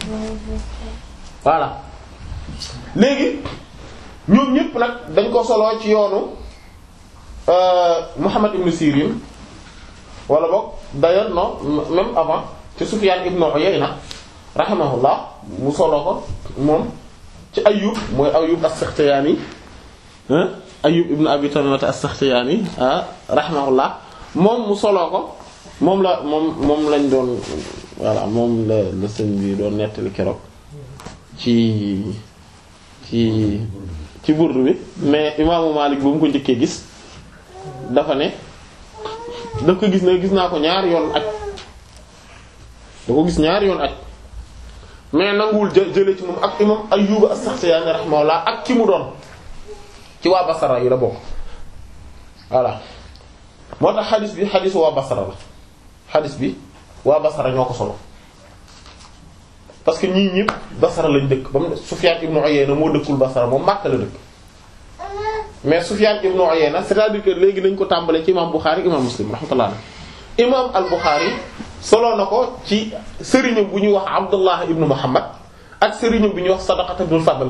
Speaker 2: voilà léegi ñoom ñëpp nag dañ ko soloo ci yoonu Muhammad ibn Sirin wala boog d'ailleurs non même avant ci Sufyan ibn Uyayna rahimahullah mu solo ko moom ci Ayyub mooy Ayyub as-Sakhtiyani Ayyub ibn Abi Tamimah as-Sakhtiyani rahimahullah moom mu solo ko moom la moom moom lañ doon voilà moom la la sëñ bi doon nettali keroog ci ci ci burdu bi mais imaamu Malik bu mu ko njëkkee gis dafa ne daf ko gis ne gis naa ko ñaari yoon aj da ko gis ñaari yoon aj mais nanguwul jë jële ci moom ak imam Ayyub as-Sakhtiyani rahimahullah ak ki mu doon ci waa Basra yi la bokk voilà moo tax xadis bi xadisu waa Basra la xadis bi waa Basra ñoo ko solo parce que ñii ñëpp Basra lañ dëkk ba mu Sufyan ibn Uyayna moo dëkkul Basra moom Makka la dëkk mais Sufyan ibn Uyayna c'est-à-dire que léegi nañ ko tàmbalee ci imam Bukhari imam Muslim rahmatullah imam al-Bukhari solo na ko ci sëriñam bu ñuy wax Abdullah ibn Muhammad ak sëriñam bu ñuy wax Sadaqat ibn Fadl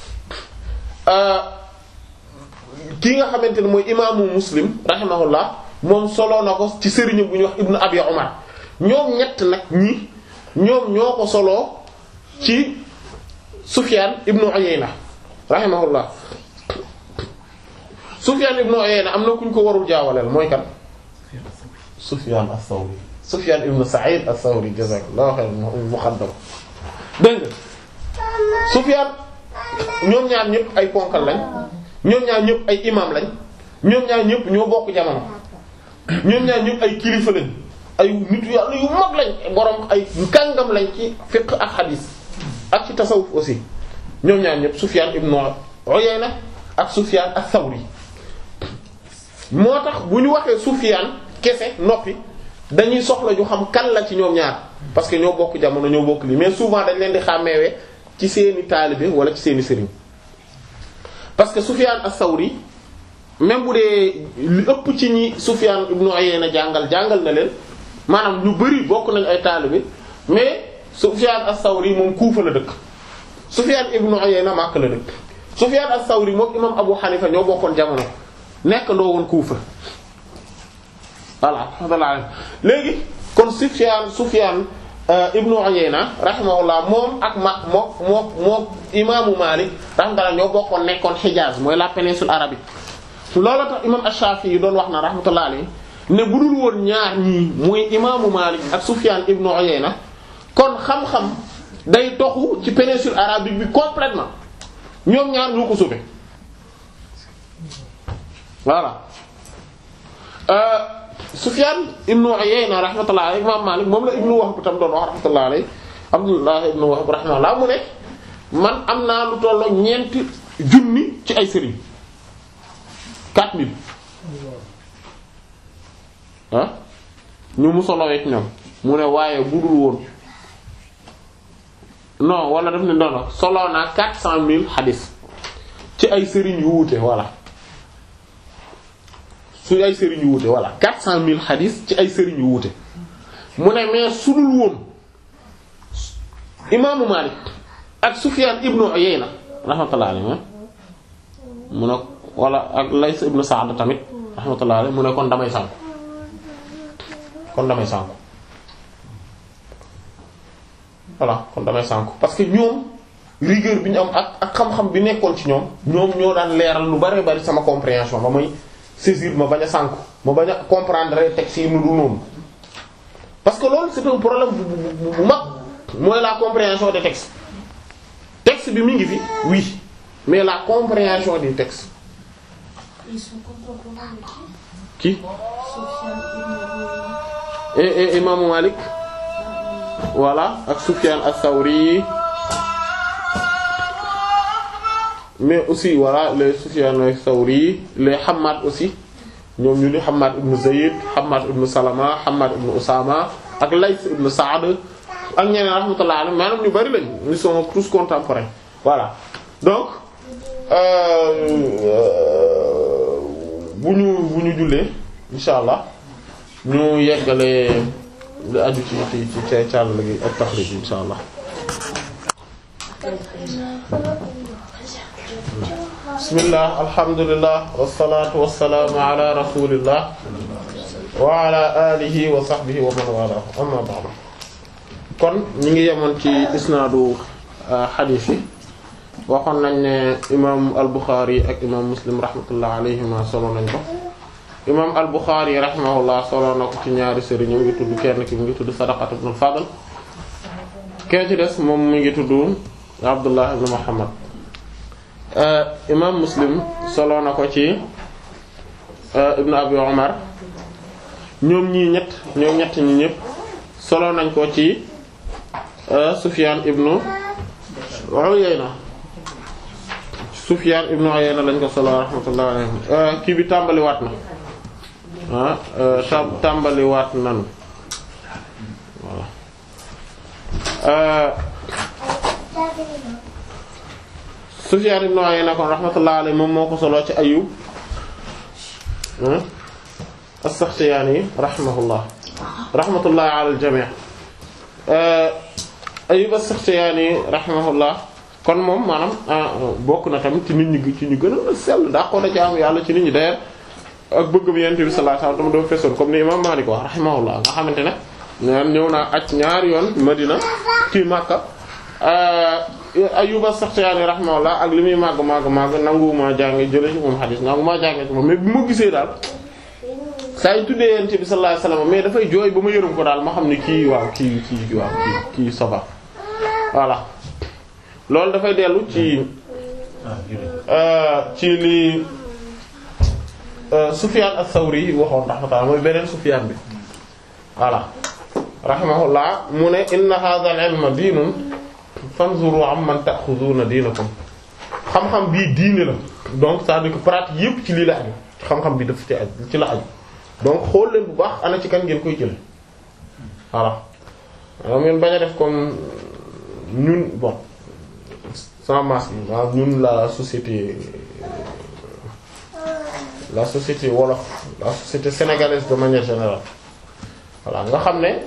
Speaker 2: kii nga xamante ne mooy imaamu Muslim rahimahullah moom solo na ko ci sëriñam bu ñuy wax Ibn Abi Umar ñoom ñett nag ñi ñoom ñoo ko soloo ci Sufyan ibn Uyayna rahimahullah Sufyan ibn Uyayna am na ku ñu ko warul jaawaleel mooy kan Sufyan as-Sawri Sufyan ibn Sa'id as-Sawri jazakallahu khairan muqaddam dégg nga Sufyan ñoom ñaar ñëpp ay ponkal lañ ñoom ñaar ñëpp ay imam lañ ñoom ñaar ñëpp ñoo bokk jamono ñoom ñaar ñëpp ay kilifa lañ ay nitu yàlla yu mag lañ borom ay kàngam lañ ci fiqh ak hadith ak ci tasawuf aussi ñoom ñaar ñëpp Sufyan ibn Uyayna ak Sufyan as-Sawri moo tax bu ñu waxee Sufyan kese noppi dañuy soxla ñu xam kan la ci ñoom ñaar parce que ñoo bokk jamono ñoo bokk lii mais souvent dañ leen di xàmmeewee ci seeni taalibe wala ci seeni sëriñ parce que Sufyan as-Sawri même bu dee li ëpp ci ñi Sufyan ibn Uyayna jàngal jàngal na leen maanaam ñu bari bokk nañ ay taalibe mais Sufyan as-Sawri moom Kuufa la dëkk Sufyan ibn Uyayna Makka la dëkk Sufyan as-Sawri moom imam Abu Hanifa ñoo bokkoon jamono nekk ndoo woon Kuufa voilà alhamdulillah léegi kon Sufyan Sufyan ibn Uyayna rahimahullah moom ak ma moo moo moo imaamu Malik rahmatullah ñoo bokkoon nekkoon Hijaz mooy la péninsule arabique loolu tax imam Ash-Shafi'i yi doon wax na rahmatullah alayhi ne bu dul woon ñaar ñii muy imaamu Malik ak Sufyan ibn Uyayna kon xam-xam day toxu ci péninsule arabique bi complètement ñoom ñaar ñoo ko sauvé voilà euh, Sufyan ibn Uyayna rahmatullah alayhi imam Malik moom la ibnu Wahb tam doon wax rahmatullah alayhi Abdullah ibn Wahb rahmatullah mu ne man am naa lu tolloo ñeenti junni ci ay sëriñ 4000 ah ñu mu solowee ci ñoom mu ne waaye budul woon non wala daf ne noonu solo naa 400000 xadis ci ay sëriñ yu wuute voilà su ay sëriñ yu wuute voilà 400000 xadis ci ay sëriñ yu wuute mu ne mais sudul woon imaamu Malik ak Sufyan ibnu Uyayna rahmatullahi alayhi mu ne wala ak Lays ibnu Sa'd tamit rahmatullahi alayhi mu ne kon damay sànku kon damay sànku voilà kon damay sànku parce que ñoom rigueur bi ñu am ak ak xam-xam bi nekkoon ci ñoom ñoom ñoo daan leeral lu bari bari sama compréhension ba may saisir ma bañ a sànku ma bañ a comprendre texte yi nu dul noonu parce que loolu c'est un problème bu bu bu mag mooy la compréhension des textes texte bi mi ngi fi oui mais la compréhension des textes
Speaker 4: Ils sont contemporains de qui
Speaker 2: qui
Speaker 4: Sofiane ibn Uyayna.
Speaker 2: et et imaamu Malik voilà ak Sufyan as-Sawri mais aussi voilà les Sufyan as-Sawri les Hammad aussi ñoom ñu ni Hammad ibn Zayd Hammad ibn Salama Hammad ibn Usama ak Layth ibn Sa'd ak ñeneen rahmatullah alayhim maanaam ñu bari lañ ils sont tous contemporains voilà donc euh, euh, bu ñu bu ñu jullee insha allah ñu yeggale lu aju ci ci ci ca càll gi ak taxrij insha allah
Speaker 4: Quatrième.
Speaker 2: bismillah alhamdulillah wassalatu wassalamu ala rasulillah wa ala alihi wa sahbihi wa man wala amma ba'du kon ñi ngi yemoon ci isnaadu xadiis yi waxoon nañ ne imam al-Bukhari ak imam Muslim rahmatullah alayhima solo nañ ko imam al-Bukhari rahimahullah solo na ko ci ñaari sëriñ mu ngi tudd kenn ki mu ngi tudd Sadaqat ibn al-Fadl kee ci des moom mi ngi tudd Abdullah ibn Muhammad imam Muslim solo na ko ci ibn Abi Umar ñoom ñii ñett ñoom ñett ñi ñëpp solo nañ ko ci Sufyan ibn Uyayna Sufyan ibn Uyayna lañ ko solo rahmatullahi alayhi kii bi tàmbaliwaat na ah tàmbaliwaat nan voilà Sufyan ibn Uyayna kon rahmatullahi alayhi moom moo ko solo ci Ayyub as-Sakhtiyani rahimahullah rahmatullahi ala al-jami' Ayyub as-Sakhtiyani rahimahullah kon moom maanaam bokk na tamit ci nit ñi ci ñu gën a sell daa ko da ci am yàlla ci nit ñi d'ailleurs ak bëgg bi Yonent bi sallallahu alayhi wasallam dama doon fesoon comme ni imam Malik wax rahimahullah nga xamante ne ñaan ñëw naa aj ñaari yoon Madina ci Makka Ayyub as-Sakhtiyani rahimahullah ak li muy màgg màgg màgg nanguwumaa jànge jële ci moom xadis nanguwumaa jànge ci moom mais bi ma gisee daal saa yu tuddee Yonent bi sallallahu alayhi wasallam mais dafay jooy ba ma yërëm ko daal ma xam ne kii waaw kii kii waaw kii kii soba voilà loolu dafay dellu ci ci li Sufyan ath-Thawri waxoon rahmatullah mooy beneen Sufyan bi voilà rahimahullah mu ne inna hadha al-ilma diinun fanzuru amman ta'khuduna diinakum xam-xam bii diine la donc c'est-à-dire que pratique yépp ci lii la aju xam-xam bi daf ci aju ci la aju donc xool leen bu baax ana ci kan ngeen koy jële voilà maanaam ngeen bañ a def comme ñun bon sans masque waaw ñun la société la société wolof la société sénégalaise de manière générale voilà nga xam ne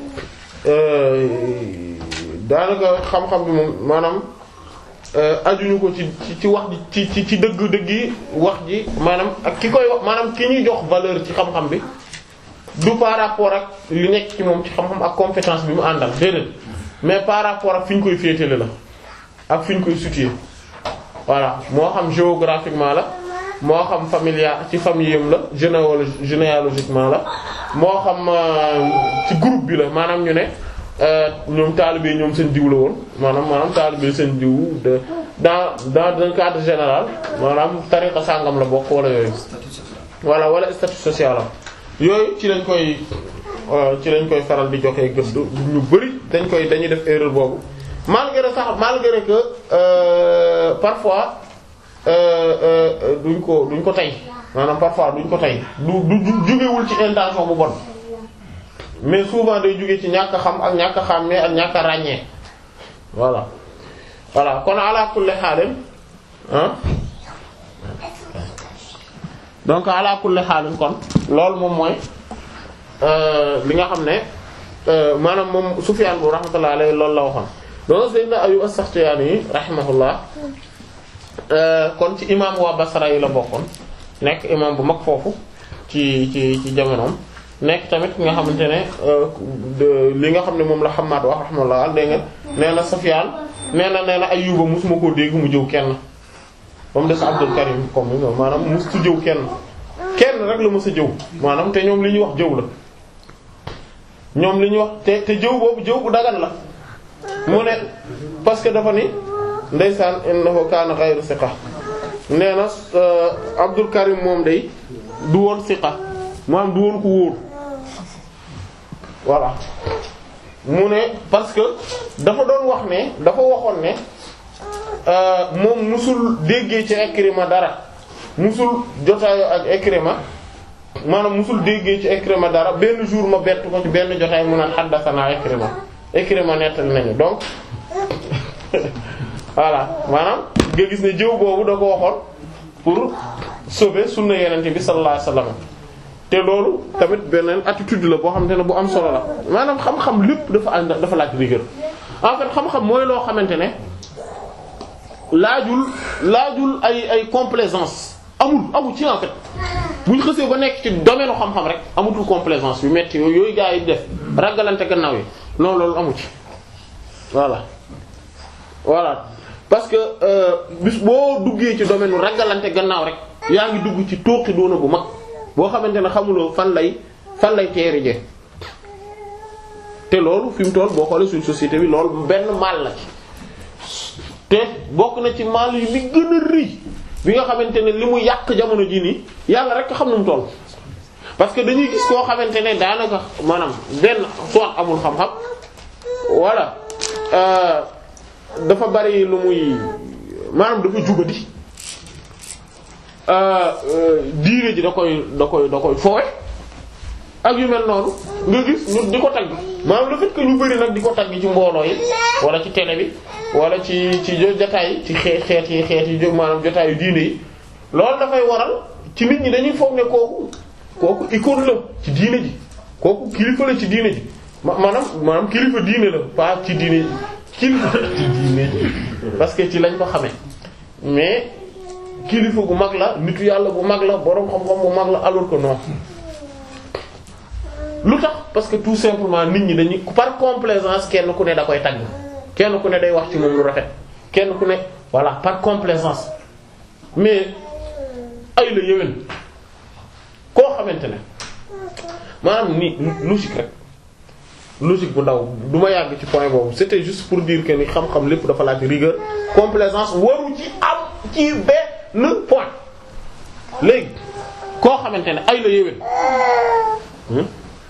Speaker 2: daanaka xam-xam bi moom maanaam ajuñu ko ci ci wax ji ci ci dëgg dëgg yi wax ji maanaam ak ki koy wax maanaam ki ñuy jox valeur ci xam-xam bi du par rapport ak li nekk ci moom ci xam-xam ak compétence bi mu àndal déedéet mais par rapport ak fi ñu koy féetale la ak fi ñu koy situer voilà moo xam géographiquement la moo xam familial ci famille am la généalo généalogiquement la moo xam ci groupe bi la maanaam ñu ne ñoom taalibe ñoom seen diw la woon maanaam maanaam taalibe seen diw de dans dans un cadre général maanaam tariqa sàngam la bokk wala yooyu voilà wala statut social am yooyu ci lañ koy ci lañ koy faral di joxe gëdd ñu bari dañ koy dañuy def erreur boobu malgré sax malgré que euh, parfois duñ ko duñ ko tey maanaam parfois duñ ko tey du du jugewul ci intention bu bon mais souvent day jóge ci ñàkk a xam ak ñàkk a xàmmee ak ñàkk a ràññee voilà voilà kon ala kulli xaalin ah donc ala kulli xaalin kon loolu moom mooy li nga xam ne maanaam moom Sufyaan bu rahmatullahi alayhi loolu la waxoon donc Sayyidina Ayyub as-Saxtiyaani rahimahullah kon ci imam waa Basra yi la bokkoon nekk imam bu mag foofu ci ci ci jamonoom nekk tamit nga xamante ne li nga xam ne moom la Hammaad wax rahimahullah dégg nga nee na Sufyaan nee na nee na Ayyuba mosuma koo dégg mu jëw kenn ba mu des Abdul Karim comme ni maanaam mosu jëw kenn kenn rek la mës a jëw maanaam te ñoom li ñuy wax jëw la ñoom li ñuy wax te te jëw boobu jëw bu dagan la mu ne parce que dafa ni ndeysaan innahu kaana ghayru siqa nee na Abdul Karim moom day du woon siqa maanaam du woon ko wóor voilà mu ne parce que dafa doon wax ne dafa waxoon ne moom musul déggee ci Ikrima dara musul jotaayo ak Ikrima maanaam musul déggee ci Ikrima dara benn jour ma bett ko ci benn jotaay mu naan haddathana Ikrima Ikrima nettali nañu donc voilà maanaam nga gis ne jëw boobu da ko waxoon pour sauver sunna yenente bi sallallahu alayhi wasallam te loolu tamit beneen attitude la boo xamante ne bu am solo la maanaam xam-xam lépp dafa ànd dafa laaj rigueur en fait xam-xam mooy loo xamante ne laajul laajul ay ay complaisance amul amul ci en fait bu ñu xësee ba nekk ci domaine xam-xam rek amutul complaisance yu metti yooyu yooyu gaa yi def ragalante gannaaw yi non loolu amu ci voilà voilà parce que euh, bis boo duggee ci domaine ragalante gannaaw rek yaa ngi dugg ci tooxi doona bu mag boo xamante ne xamuloo fan lay fan lay teeri je te loolu fi mu toll boo xoolee suñ société bi loolu benn mal la ci te bokk na ci mal yi li gën a rëy bi nga xamante ne li mu yàq jamono ji nii yàlla rek xam nu mu toll parce que dañuy gis koo xamante ne daanaka maanaam benn soit amul xam-xam wala euh, dafa bari lu muy maanaam dafa jubadi euh, euh, diine ji da koy da koy da koy foowe ak yu mel noonu nga gis ñu di ko tagg maanaam le fait que ñu bari nag di ko tagg ci mbooloo yi wala ci télé bi wala ci ci jotaay ci xeet xeet yi xeet yi jóg maanaam jotaayu diine yi loolu dafay waral ci nit ñi dañuy foog ne kooku kooku icône la ci diine ji kooku kilifa la ci diine ji ma maanaam maanaam kilifa diine la pas ci diine kilifa ci diine ji parce que ci lañ ko xamee mais kilifa gu mag la nitu yàlla bu mag la boroom xam-xam bu mag la alors que non lu tax parce que tout simplement nit ñi dañuy par complaisance kenn ku ne da koy tagg kenn ku ne day wax ci moom lu rafet kenn ku ne voilà par complaisance mais ay la yéwén koo xamante ne maanaam ni logique rek logique bu ndaw du ma yàgg ci point boobu c'était juste pour dire que ni xam-xam lépp dafa laaj rigueur complaisance waru ci am ci benn point léegi koo xamante ne ay la yéwén hmm?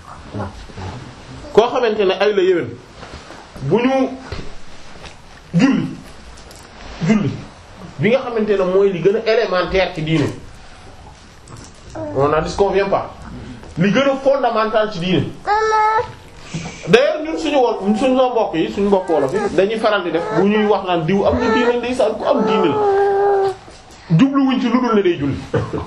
Speaker 2: koo xamante ne ay la yéwén bu ñu julli julli bi nga xamante ne mooy li gën a élémentaire ci diine on n'en disconvient pas li gën a fondamental ci diine d'ailleurs ñun suñu wol suñu sa mbokk yi suñu mbokk wolof yi dañuy faral di def bu ñuy wax naan diw am na diine ndeysaan ku am diine la jubluwuñ ci lu dul ne day julli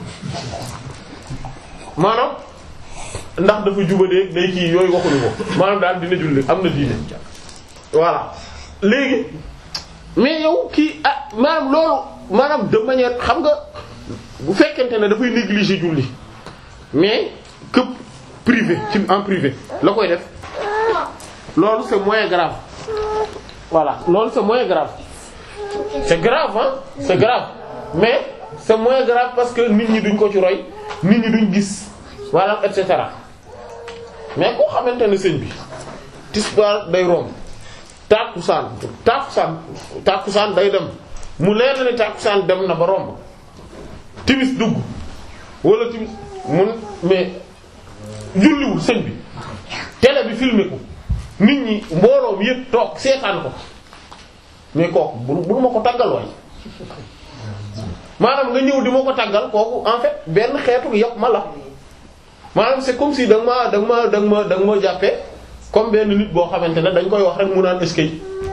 Speaker 2: maanaam ndax dafa jubadee day kii yooyu waxuñu ko maanaam daal dina julli am na diine voilà léegi mais yow kii ah maanaam loolu maanaam de manière xam nga bu fekkente ne dafay négliger julli mais que privé ci en privé la koy def loolu c'est moins grave voilà loolu c'est moins grave c'est grave hein c'est grave mais c'est moins grave parce que nit ñi duñ ko ci roy nit ñi duñ gis voilà et cetera mais koo xamante ne sëñ bi tisbaar day romb tàkkusaan tàkkusaan tàkkusaan day dem mu leer na ne tàkkusaan dem na ba romb timis dugg wala timis mun mais julliwul sëñ bi télé bi filmé ko nit ñi mbooloo mi yëpp toog seetaan ko mais kooku bu bu ma ko tàggal waay maanaam nga ñëw di ma ko tàggal kooku en fait benn xeetu yàpp ma la maanaam c'est comme si da nga ma da nga ma da nga ma da nga ma jàppee comme benn nit boo xamante ne dañ koy wax rek mu naan eskay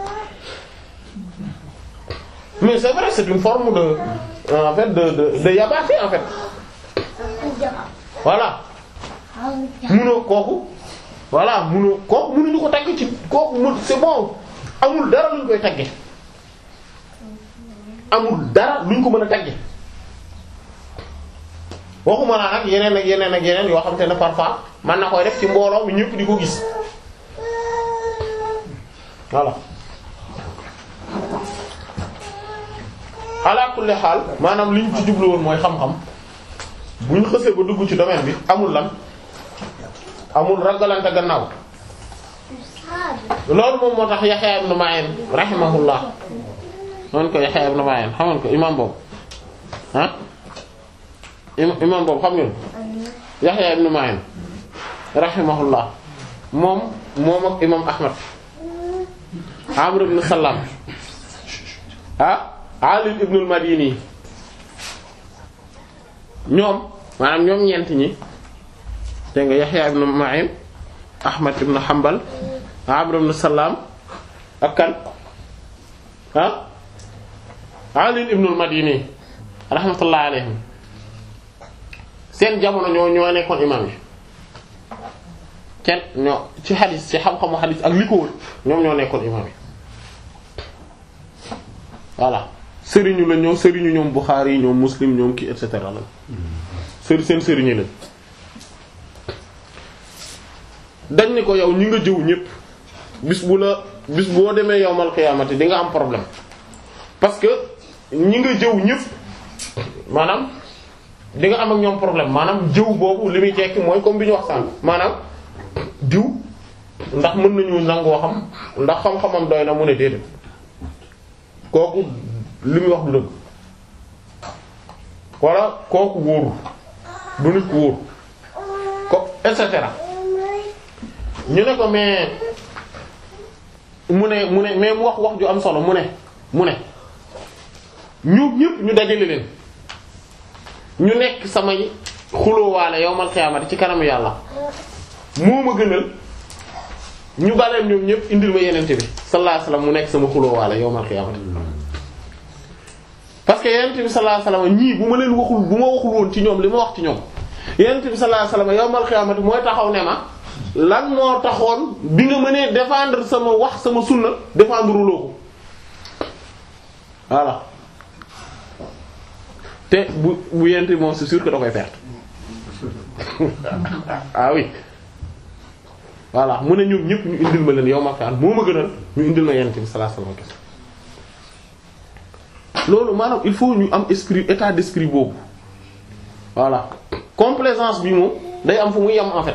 Speaker 2: mais c'est vrai c'est une forme de en fait de de de yabaate en fait voilà munoo kooku voilà munoo kooku munuñu ko tagg ci kooku mun c'est bon amul dara luñ koy tagge amul dara luñ ko mën a tagge waxuma naa nag yeneen ak yeneen ak yeneen yoo xam te ne parfois man na koy def ci mbooloo mi ñëpp di ko gis voilà ala kulli xaal maanaam liñ ci jublu woon mooy xam-xam bu ñu xësee ba dugg ci domaine bi amul lan amul ragalante gannaaw loolu moom moo tax Yahya ibn Ma'in rahimahullah noonu ko Yahya ibn Ma'in xamoon ko imam boobu ah imam boobu xam ngeen Yahya ibn Ma'in rahimahullah moom moom ak imam Ahmad Amr ibn Salam ah Ali ibn al-Madini ñoom maanaam ñoom ñeent ñi dégg nga Yahya ibn Ma'in Ahmad ibn Hanbal Amr ibn Salam ak kan ah Ali ibn al-Madini rahmatullah alayhim seen jamono ñoo ñoo nekkoon imam yi kenn ñoo ci xadis ci xam-xamu xadis ak li ko wër ñoom ñoo nekkoon imam yi voilà sëriñu la ñoom sëriñu ñoom Bukhari ñoom Muslim ñoom kii et cetera la sëri seen sëriñu lañ dañ ni ko yow ñi nga jëw ñépp bis bu la bis boo demee yowmal xiyaamati di nga am problème parce que ñi nga jëw ñépp maanaam di nga am ak ñoom problème maanaam jëw boobu li muy tekki mooy comme bi ñu wax sànq maanaam diw ndax mën nañu nangoo xam ndax xam-xamam doy na mu ne déedéet kooku li muy wax du dëgg walla kooku wóoru du nit ku wóor ko et cetera ñu ne ko mais mu ne mu ne mais mu wax wax ju am solo mu ne mu ne ñu ñëpp ñu dajale leen ñu nekk samay xulóowaale yowmal xiyaamati ci kanamu yàlla moo ma gënal ñu baleen ñoom ñëpp indil ma yenente bi sallallahu alayhi wasallam mu nekk sama xulóowaale yowmal xiyaamati parce que yenente bi sallallahu alayhi wasallam ñii bu ma leen waxul bu ma waxul woon ci ñoom li ma wax ci ñoom yenente bi sallallahu alayhi wasallam yowmal xiyaamati mooy taxaw ne ma lan moo taxoon bi nga mënee défendre sama wax sama sunna défendre loo ko voilà te bu bu yente moom c'est sûr que da koy perdre ah oui voilà mu ne ñoom ñëpp ñu indil ma leen yow ma kaan moo ma gënal ñu indil ma yente bi sallallahu alayhi wasallam loolu maanaam il faut ñu am esprit état d'esprit boobu voilà complaisance bi moom day am fu muy yem en fait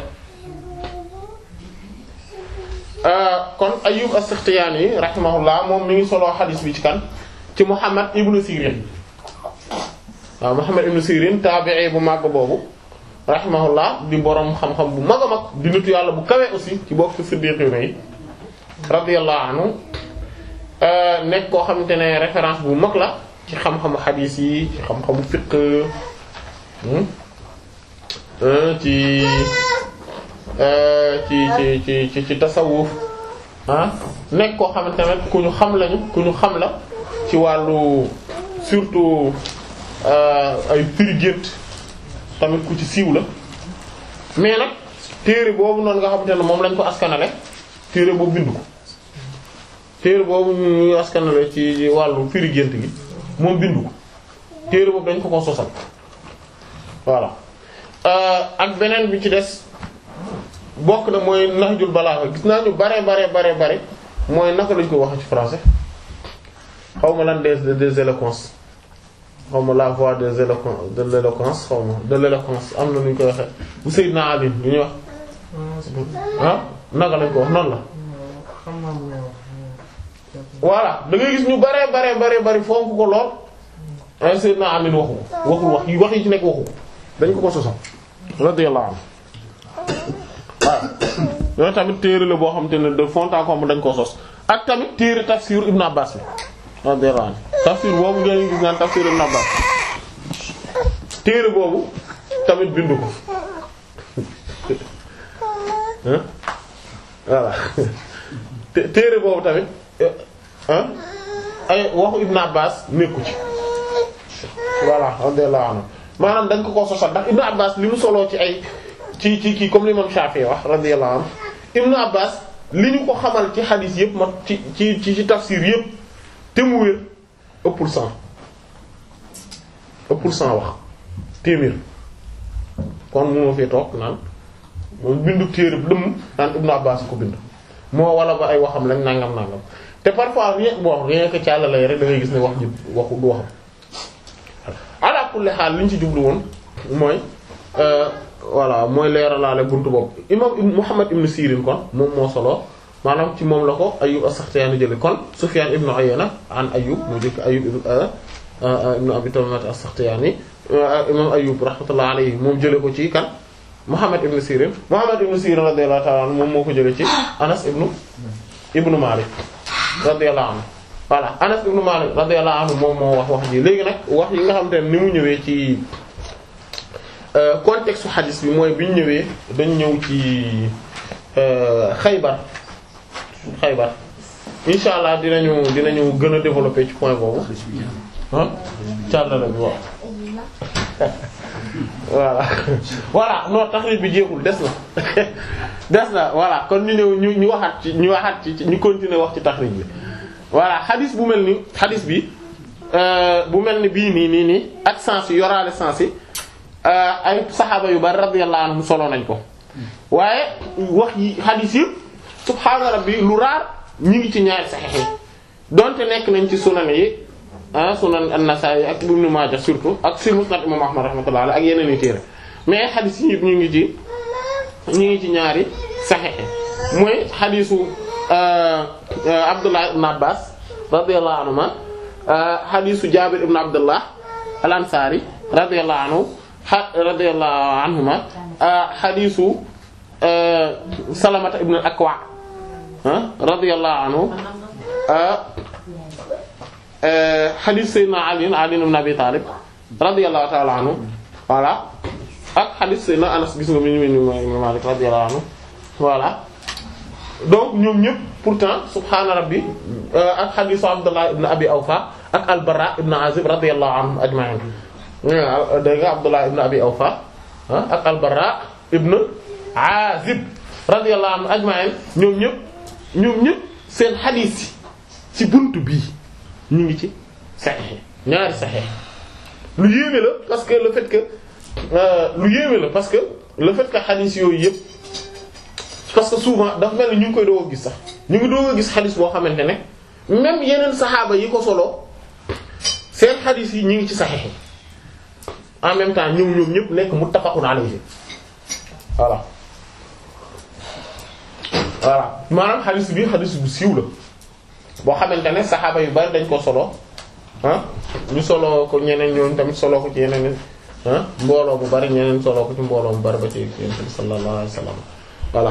Speaker 2: kon Ayyub as-Sakhtiyani rahimahullah moom mi ngi soloo xadiis bi ci kan ci Muhammad ibnu Sirin waaw Muhammad ibnu Sirin taabi'i bu màgg boobu rahimahullah di boroom xam-xam bu mag a mag di nitu yàlla bu kawe aussi ci bokk ci siddiqiina yi radiyallahu anhu nekk koo xamante ne référence bu mag la ci xam-xamu xadiis yi ci xam-xamu fiqh ci ci ci ci ci ci tasawuf ah nekk koo xamante ne ku ñu xam lañu ku ñu xam la ci wàllu surtout ay firi gént tamit ku ci siiw la mais nag téere boobu noonu nga xamante ne moom lañ ko askanale téere boobu bindu ko téere boobu ñu askanale ci wàllu firi gént gi moom bindu ko téere boobu dañ ko ko sosal voilà ak beneen bi ci des bokk na mooy Nahjul Balagha gis naa ñu bare bare bare bare mooy naka lañ ko wax ci français xaw ma lan des des éloquences xaw ma la voix des éloquences de l'éloquence xaw ma de l'éloquence am na nu ñu koy waxee bu Seydina Ali lu ñuy wax ah naka lañ ko wax noonu la voilà da ngay gis ñu bare bare bare bari fonk ko lool ay Seydina Ali waxu ko waxul wax yi wax yi ci nekk waxu ko dañ ko ko sosal radiyallahu anhu waaw yooyu tamit téere la boo xam te ne de fond en comble dañ koo sos ak tamit téere tafsir Ibn Abbas la radiyallahu anhu tafsir boobu ngeen gis naan tafsir Ibn Abbas téere boobu tamit bindu ko voilà téere boobu tamit ay waxu Ibn Abbas nekku ci voilà radiyallahu anhu maanaam dañ ko ko sosal ndax Ibn Abbas li mu soloo ci ay ci ci kii comme l'imam Shafi'i wax radiyallahu anhu Ibn Abbas li ñu ko xamal ci xadiis yëpp ma ci ci ci tafsir yëpp te mu wér ëppul cent ëppul cent wax téeméer kon mu ma fi toog naan moom bindu téere lëmm naan Ibn Abbas ko bind moo wala ba ay waxam lañ nangam nangam te parfois rien bon rien que càlla lay rek da ngay gis ne wax ji waxu du waxam ala kulli xaal li ñu ci jublu woon mooy voilà mooy leeralaale buntu boobu imam Muhammad ibn Sirin kon moom moo solo maanaam ci moom la ko Ayyub as-Sakhtiyani jële kon Sufyan ibn Uyayna an Ayyub mu jëkk Ayyub ibn Abi Tamimah as-Sakhtiyani imam Ayyub rahmatullah alayhi moom jële ko ci kan Muhammad ibn Sirin Muhammad ibn Sirin radiyallahu ta'ala anhu moom moo ko jële ci Anas ibn ibn Malik radiyallahu anhu voilà Anas ibn Malik radiyallahu anhu moom moo wax wax ji léegi nag wax yi nga xam te ne ni mu ñëwee ci contexte xadis bi mooy bi ñu ñëwee dañ ñëw ci Xaybar Xaybar insha allah dinañu dinañu gën a développer ci point boobu ah càllala bi waaw voilà voilà non taxrij bi jeexul des na des na voilà kon ñu ñëw ñu ñu waxaat ci ñu waxaat ci ñu continuer wax ci taxrij bi voilà xadis bu mel ni xadis bi bu mel ni bii nii nii nii ak sens yi yoraale sens yi ay saxaaba yu bari radiyallahu anhum solo nañ ko waaye wax yi hadith yi subhaana rabbi lu raar ñi ngi ci ñaari saxiix yi donte nekk nañ ci sunan yi ah sunan an-Nasa'i ak Ibn Majah surtout ak si Musnad imam Ahmad rahmatullah alayhi ak yeneen i téere mais hadith yi ñu ngi ci ñu ngi ci ñaari saxiix yi mooy hadithu Abdullah ibn Abbas radiyallahu anhuma hadithu Jabir ibn Abdullah al-Ansari radiyallahu anhu radiyallahu anhuma hadithu Salamata ibn al-Akwa radiyallahu anhu hadith Sayyidina Ali Ali ibn Abi Talib radiyallahu ta'ala anhu voilà ak hadith Sayyidina Anas gis nga mi ñu Imam Malik radiyallahu anhu voilà donc ñoom ñëpp pourtant subhaana rabbi ak hadith Abdullah ibn Abi Awfa ak al-Barra ibn Azib radiyallahu anhum ajma'in dégg nga Abdullah ibn Abi Awfa ak al-Barra ibn Azib radiyallahu anhum ajma'in ñoom ñëpp ñoom ñëpp seen hadith yi ci buntu bii ñu ngi ci sahih ñaari sahih lu yéeme la parce que le fait que lu yéeme la parce que le fait que hadith yooyu yëpp parce que souvent dafa mel ni ñu ngi koy doog a gis sax ñu ngi doog a gis hadith boo xamante ne même yeneen saxaaba yi ko solo seen hadith yi ñu ngi ci sahih en même temps ñoom ñoom ñëpp nekk muttafaqun alayhi voilà voilà maanaam hadith bi hadith bu siiw la boo xamante ne saxaaba yu bari dañ ko solo ah ñu solo ko ñeneen ñoom tamit solo ko ci yeneen ah mbooloo bu bari ñeneen solo ko ci mbooloo bu bari ba ci yonent bi sallallahu alayhi wasallam voilà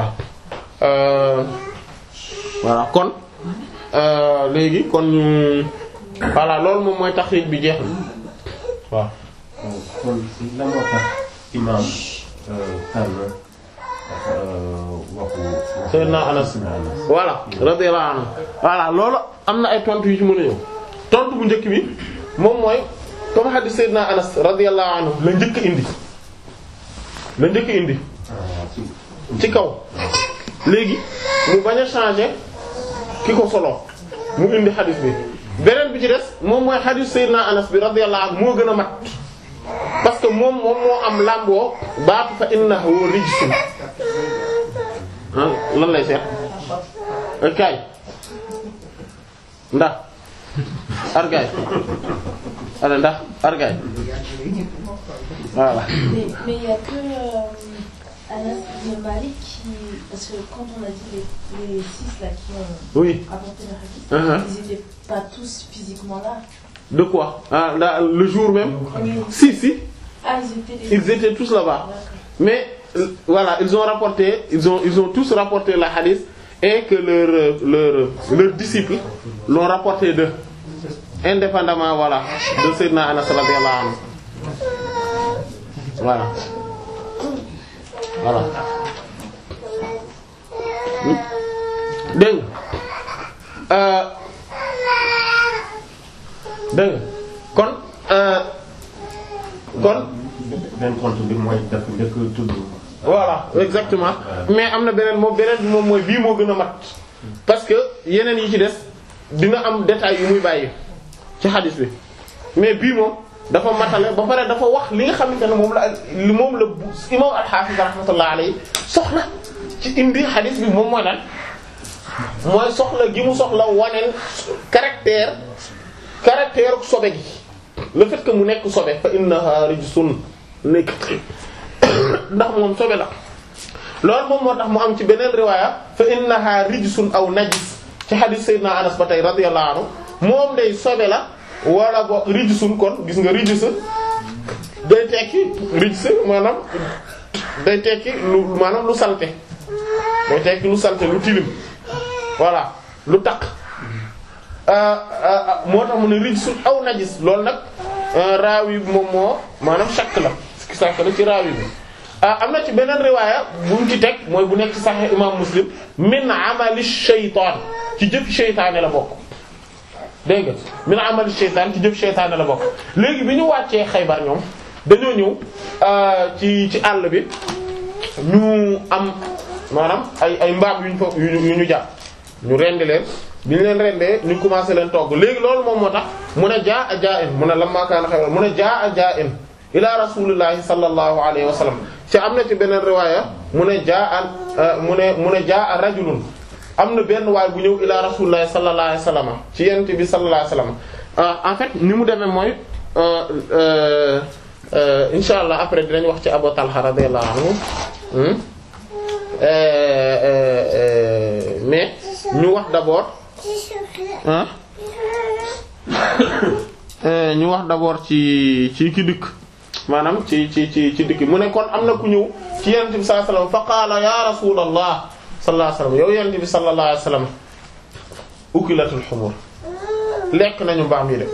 Speaker 2: voilà kon léegi kon ñu voilà loolu moom mooy taxriij bi jeex na waaw.
Speaker 5: kon lan moo tax imaam tànn waxu.
Speaker 2: Seydina Anas voilà radiyallahu anhu voilà loolu am na ay tontu yu ci mën a ñëw tontu bu njëkk bi moom mooy comme hadith Seydina Anas radiyallahu anhu la njëkk indi la njëkk indi ci kaw léegi mu bañ a changer ki ko solo mu indi hadith bi beneen bi ci des moom mooy hadith Seydina Anas bi radiyallahu anhu moo gën a mat parce que moom moom moo am làmboo baatu fa innahu rijsun lan lay seet kay ndax argay ala ndax argay voilà
Speaker 4: Mais mais il y a que euh, Anas ibn Malik qui parce que quand on a dit les, les six là qui ont
Speaker 2: oui
Speaker 4: apporté le hadith,
Speaker 2: Uh-huh.
Speaker 4: ils étaient pas tous physiquement là.
Speaker 2: de quoi ah là, le jour même
Speaker 4: Oui.
Speaker 2: si si
Speaker 4: Ah ils étaient les
Speaker 2: ils étaient tous là-bas
Speaker 4: D'accord.
Speaker 2: mais euh, voilà ils ont rapporté ils ont ils ont tous rapporté la hadith et que leur euh, leur leurs disciples l'ont rapporté d'eux indépendamment voilà de Seydina Anas radiyallahu anhu voilà voilà dégg nga euh, dégg nga kon euh, kon
Speaker 5: benn compte bi mooy dafa njëkk a tudd.
Speaker 2: voilà exactement mais am na beneen moom beneen bi moom mooy bii moo gën a mat parce que yeneen yi ci des dina am détail yu muy bàyyi ci xadis bi mais bii moom dafa matale ba pare dafa wax li nga xamante ne moom la li moom la bu imam al-Hafiz rahmatullah alayhi soxla ci indi xadis bi moom mooy lan mooy soxla gi mu soxla waneen caractère caractère sobe gi le fait que mu nekk sobe fa innaha rijsun nekk ndax moom sobe la loolu moom moo tax mu am ci beneen riwaaya fa innaha rijsun aw najis ci hadith sayyidina Anas ba tey radiyallahu anhu moom day sobe la wala bo rijsun kon gis nga rijs day tekki rijs maanaam day tekki lu maanaam lu salte day tekki lu salte lu tilim voilà lu taq moo tax mu ne rijsun aw najis loolu nag raawi bi moom moo maanaam shakk la sàkk la ci raawi bi am na ci beneen riwaaya bu mu ci teg mooy bu nekk ci Sahih imam Muslim min amali shaytaan ci jëf shaytaane la bokk dégg nga min amali shaytaan ci jëf shaytaane la bokk léegi bi ñu wàccee Xaybar ñoom dañoo ñëw ci ci àll bi ñu am maanaam ay ay mbaam yu ñu fa yu ñu yu ñu jàpp ñu rendi leen bi ñu leen rendee ñu commencé leen togg léegi loolu moom moo tax mu ne jaa a jaa in mu ne lamma kaana xayran mu ne jaa a jaa in ila rasulillahi sallallahu alayhi wa sallam ci am na ci beneen riwaaya mu ne jaa a mu ne mu ne jaa a rajulun am na benn waay bu ñëw ila rasulillahi sallallahu alayhi wa sallam ci yent bi sallallahu alayhi wa sallam en fait ni mu demee mooy insha allah après dinañ wax ci Abu Talha radiyallahu anhu mais ñu wax d'abord ah ñu wax d'abord ci ci ki dikk maanaam ci ci ci ci dikk mu ne kon am na ku ñëw ci yonent bi sallallahu alayhi wasallam fa qaala ya rasulallah sallallahu alayhi wasallam yow yonent bi sallallahu alayhi wasallam ukilatul humur lekk nañu mbaam yi de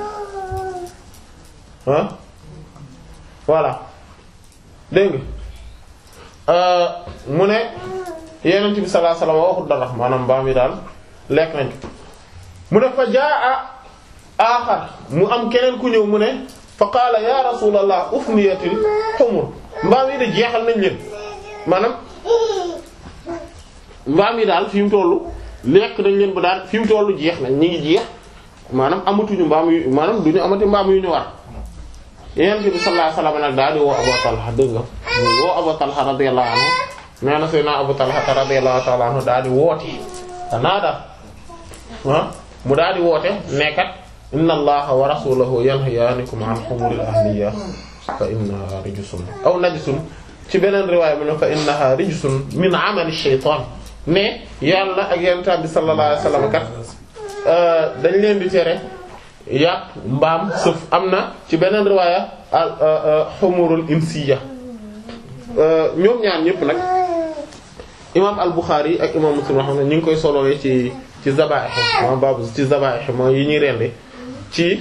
Speaker 2: ah voilà dégg nga mu ne yonent bi sallallahu alayhi wasallam waxut dara maanaam mbaam yi daal lekk nañ mu ne fa jaa aaxar mu am keneen ku ñëw mu ne fa qaala ya rasulallah ufniyatil humur mbaam yi de jeexal nañ leen maanaam mbaam yi daal fi mu tollu lekk nañ leen ba daal fi mu tollu jeex nañ ñi ngi jeex maanaam amatuñu mbaam yu maanaam duñu amati mbaam yu ñu war yonent bi sallallahu alayhi wasallam nag daal di woo Abu Talha dégg nga woo Abu Talha radiyallahu anhu nee na Seydina Abu Talha radiyallahu ta'ala anhu daal di woote danaa daal ah mu daal di woote nekkat inna allaha wa rasulahu yanhayaanikum an humuril ahliya fa innaha rijsun aw najsun ci beneen riwaaya mu ne fa innaha rijsun min amali shaytaan mais yàlla ak yonent bi sallallahu alayhi wasallam kat dañ leen di tere yàpp mbaam sëf am na ci beneen riwaaya al humurul insiya ñoom ñaar ñëpp nag imaam al Bukhari ak imaam Muslim xam ne ñu ngi koy solowee ci ci zabaih ma babu ci zabaih mooy yi ñuy rendi ci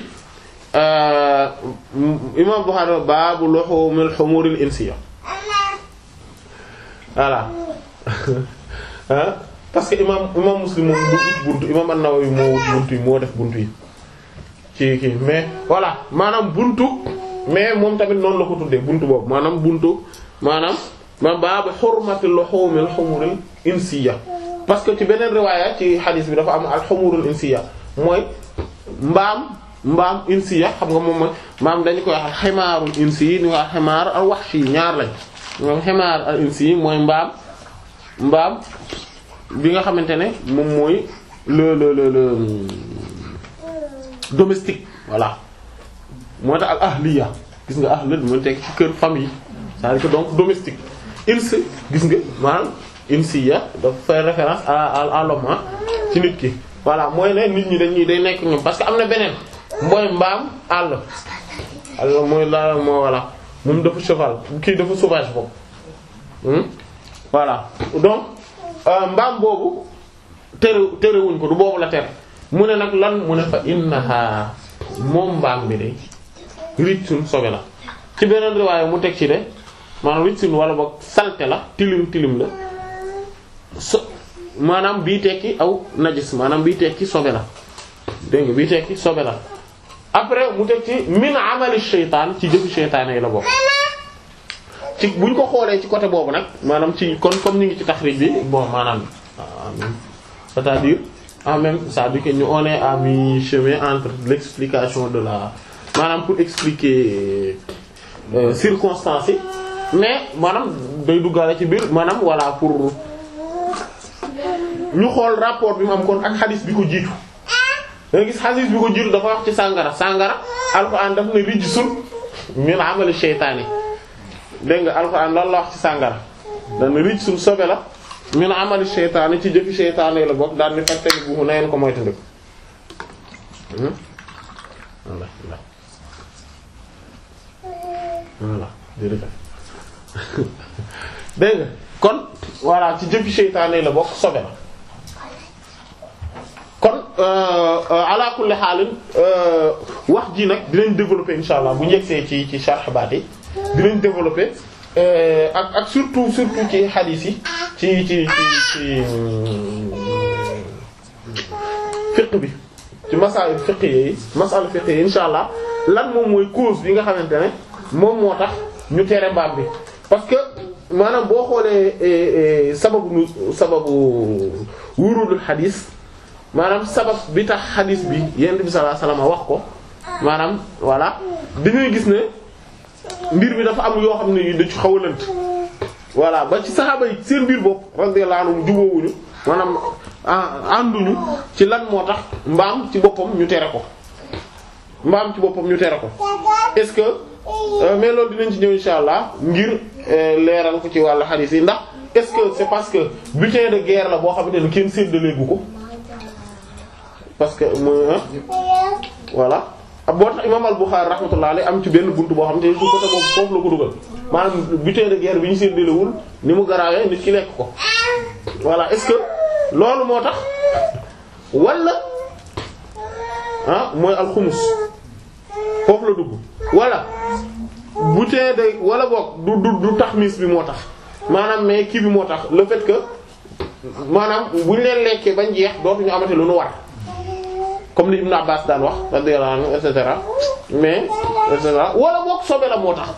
Speaker 2: imaam Bukhari baabu luhumil humuril insiya voilà parce que imaam imaam Muslim moom du ut buntu imaam an-Nawawi moo wut buntu yi moo def buntu yi ci kii mais voilà maanaam buntu mais moom tamit noonu la ko tuddee buntu boobu maanaam buntu maanaam ma baabu hurmatil luhumil humuril insiya parce que ci beneen riwaaya ci hadith bi dafa am al humurul insiya mooy mbaam mbaam insiya xam nga moom mooy mbaam dañu koy wax ximaarul insi ni wax ximaar al wahshi ñaar lañ moom ximaar al insi mooy mbaam mbaam bi nga xamante ne moom mooy le le le le domestique voilà moo tax al ahliya gis nga ahla mooy teg ci kër famille c'est-à-dire que donc domestique ins gis nga maanaam insiya dafa faire référence à à à l'homme ci nit ki voilà mooy ne nit ñi dañuy day nekk ñoom parce que am na beneen mooy mbaam àll àll mooy la moo voilà moom dafa cheval kii dafa sauvage boobu voilà donc mbaam boobu tere terewuñ ko du boobu la tere mu ne nag lan mu ne fa innaha moom mbaam bi de rijsun sobe la ci beneen riwaaya mu teg ci de maanaam rijsun wala boog salte la tilim tilim la so maanaam bii tekki aw najis maanaam bii tekki sobe la dégg nga bii tekki sobe la après mu teg ci min amali shaytaan ci jëfu shaytaan yi la bokk ci buñ ko xoolee ci côté boobu nag maanaam ci kon comme ñu ngi ci taxrij bi bon maanaam c'est-à-dire en même c'est-à-dire que ñu on est à mi-chemin entre l'explication de la maanaam pour expliquer euh, circonstances yi mais maanaam day duggaale ci biir maanaam voilà pour ñu xool rapport bi mu am kon ak xadis bi ko jiitu da nga gis xadis bi ko jiitu dafa wax ci sàngara sàngara alxuraan daf ne rijsun min amali sheytaani dégg nga alxuraan loolu la wax ci sàngara dana rijsun sobe la min amali sheytaani ci jëfi sheytaani la bokk daal ni fàttali bu na ngeen ko moytandiku voilà voilà jërëjëf dégg nga kon voilà ci jëfi seytaane la bokk sobe la kon ala kulli xaalin wax ji nag dinañ développer insha allah bu njëgsee ci ci sharh baat yi dinañ développer ak ak surtout surtout ci hadith yi ci ci ci ci fiqh bi ci masail fiqh yi masal fiqh yi insha allah lan moom mooy cause bi nga xamante ne moom moo tax ñu tere mbaam bi parce que maanaam boo xoolee sababu nu sababu wurudul xadis maanaam sabab bi tax xadis bi yonent bi sallallahu alayhi wasallam wax ko maanaam voilà dañuy gis ne mbir bi dafa am yoo xam ne da ci xaw a lënt voilà ba ci saxaaba yi seen biir bopp radiyallahu anhum jubóowuñu maanaam ànduñu ci lan moo tax mbaam ci boppam ñu tere ko mbaam ci boppam ñu tere ko est-ce que mais loolu dinañ ci ñëw insha allah ngir leeral ko ci wàllu xadiis yi ndax est-ce que c'est parce que butin de guerre la boo xamante ne kenn séddaleegu ko parce que mooy voilà boo tax imam al-Bukhari rahmatullah alayhi am ci benn buntu boo xam te su côté boobu foofu la ko dugal maanaam butin de guerre bi ñu séddalewul ni mu garaawee nit ki lekk ko voilà est-ce que loolu moo tax wala ah mooy alxumus foofu la dugg wala butin de wala boog du du du taxmis bi moo tax maanaam mais kii bi moo tax le fait que maanaam bu ñu leen lekkee bañ jeex dootuñu amati lu nu war comme li Ibn Abbas daan wax radiyallahu anhu et cetera mais et cetera wala boog sobe la moo tax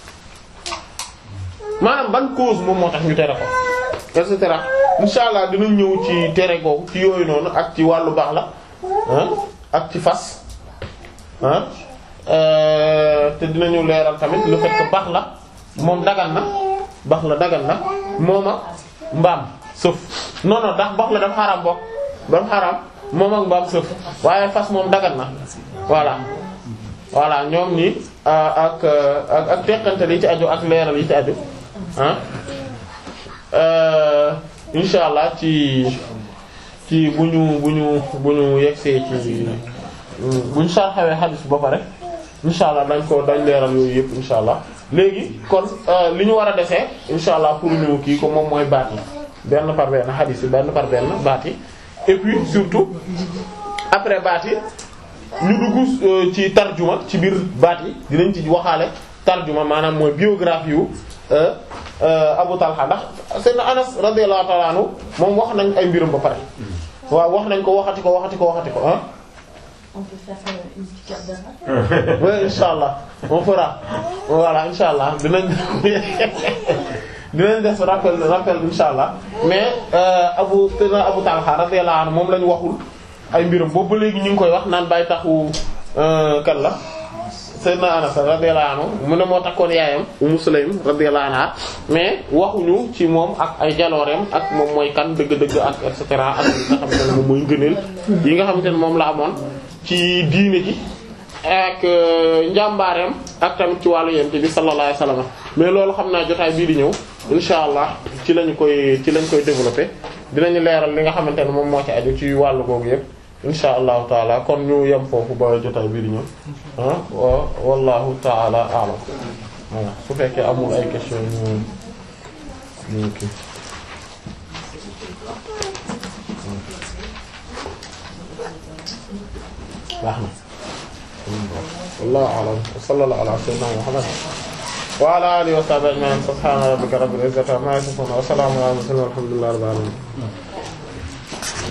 Speaker 2: maanaam ban cause moom moo tax ñu tere ko et cetera insha allah dinañ ñëw ci tere googu ci yooyu noonu ak ci wàllu baax la ah ak ci fas ah te dinañu leeral tamit le fait que baax la moom dagan na baax la dagan na moom ak mbaam sëf non non ndax baax la dafa xaraam bokk dafa xaraam moom ak mbaam sëf waaye fas moom dagan na voilà voilà ñoom ñi ak ak ak teqante yi ci aju ak leeral yi ci aju ah insha allah ci ci bu ñu bu ñu bu ñu yegsee ci bu ñu sarxawee xadis ba pare insha allah dañ ko dañ leeral yooyu yëpp insha allah léegi kon li ñu war a desee insha allah pour ñu kii ko moom mooy baat yi benn par benn xadis yi benn par benn baat yi et puis surtout après baat yi ñu dugg ci tarjuma ci biir baat yi dinañ ci waxaale tarjuma maanaam mooy biographie wu Abu Talha ndax Seydina Anas radiyallahu ta'ala anhu moom wax nañ ay mbirum ba pare waaw wax nañ ko waxati ko waxati ko waxati ko ah.
Speaker 4: On peut faire une petite carte d'avant.
Speaker 2: oui inshallah on fera voilà inshallah dinañ dinañ def rappel rappel inshallah mais Abu Seydina Abu Talha radiyallahu anhu moom lañ waxul ay mbirum boobu ba léegi ñu ngi koy wax naan bàyyi taxu kan la. Seydina Anas radiyallahu anhu mu ne moo takkoon yaayam Ummu Sulaym radiyallahu anha mais waxuñu ci moom ak ay jalooreem ak moom mooy kan dëgg-dëgg ak et cetera ak li nga xamante ne moom mooy ngëneel yi nga xamante ne moom la amoon ci diine ji ak njàmbaareem ak tamit ci wàllu yent bi sallallahu alayhi wasallam mais loolu xam naa jotaay bii di ñëw insha allah ci lañu koy ci lañ koy développer dinañu leeral li nga xamante ne moom moo ci aju ci wàllu googu yépp insha allahu taala kon ñu yem foofu ba jotaay bii di ñëw ah wa wallahu taala a'lam voilà su fekkee amul ay question ñu ñu kii baax na wallahu a'lam wa sallallahu ala sayyidina muhammad wa ala alihi wa sahbihi ajma'in subhana rabbika rabbil izzati amma yasifun wa salamun ala al mursalin walhamdulillahi rabbil alamin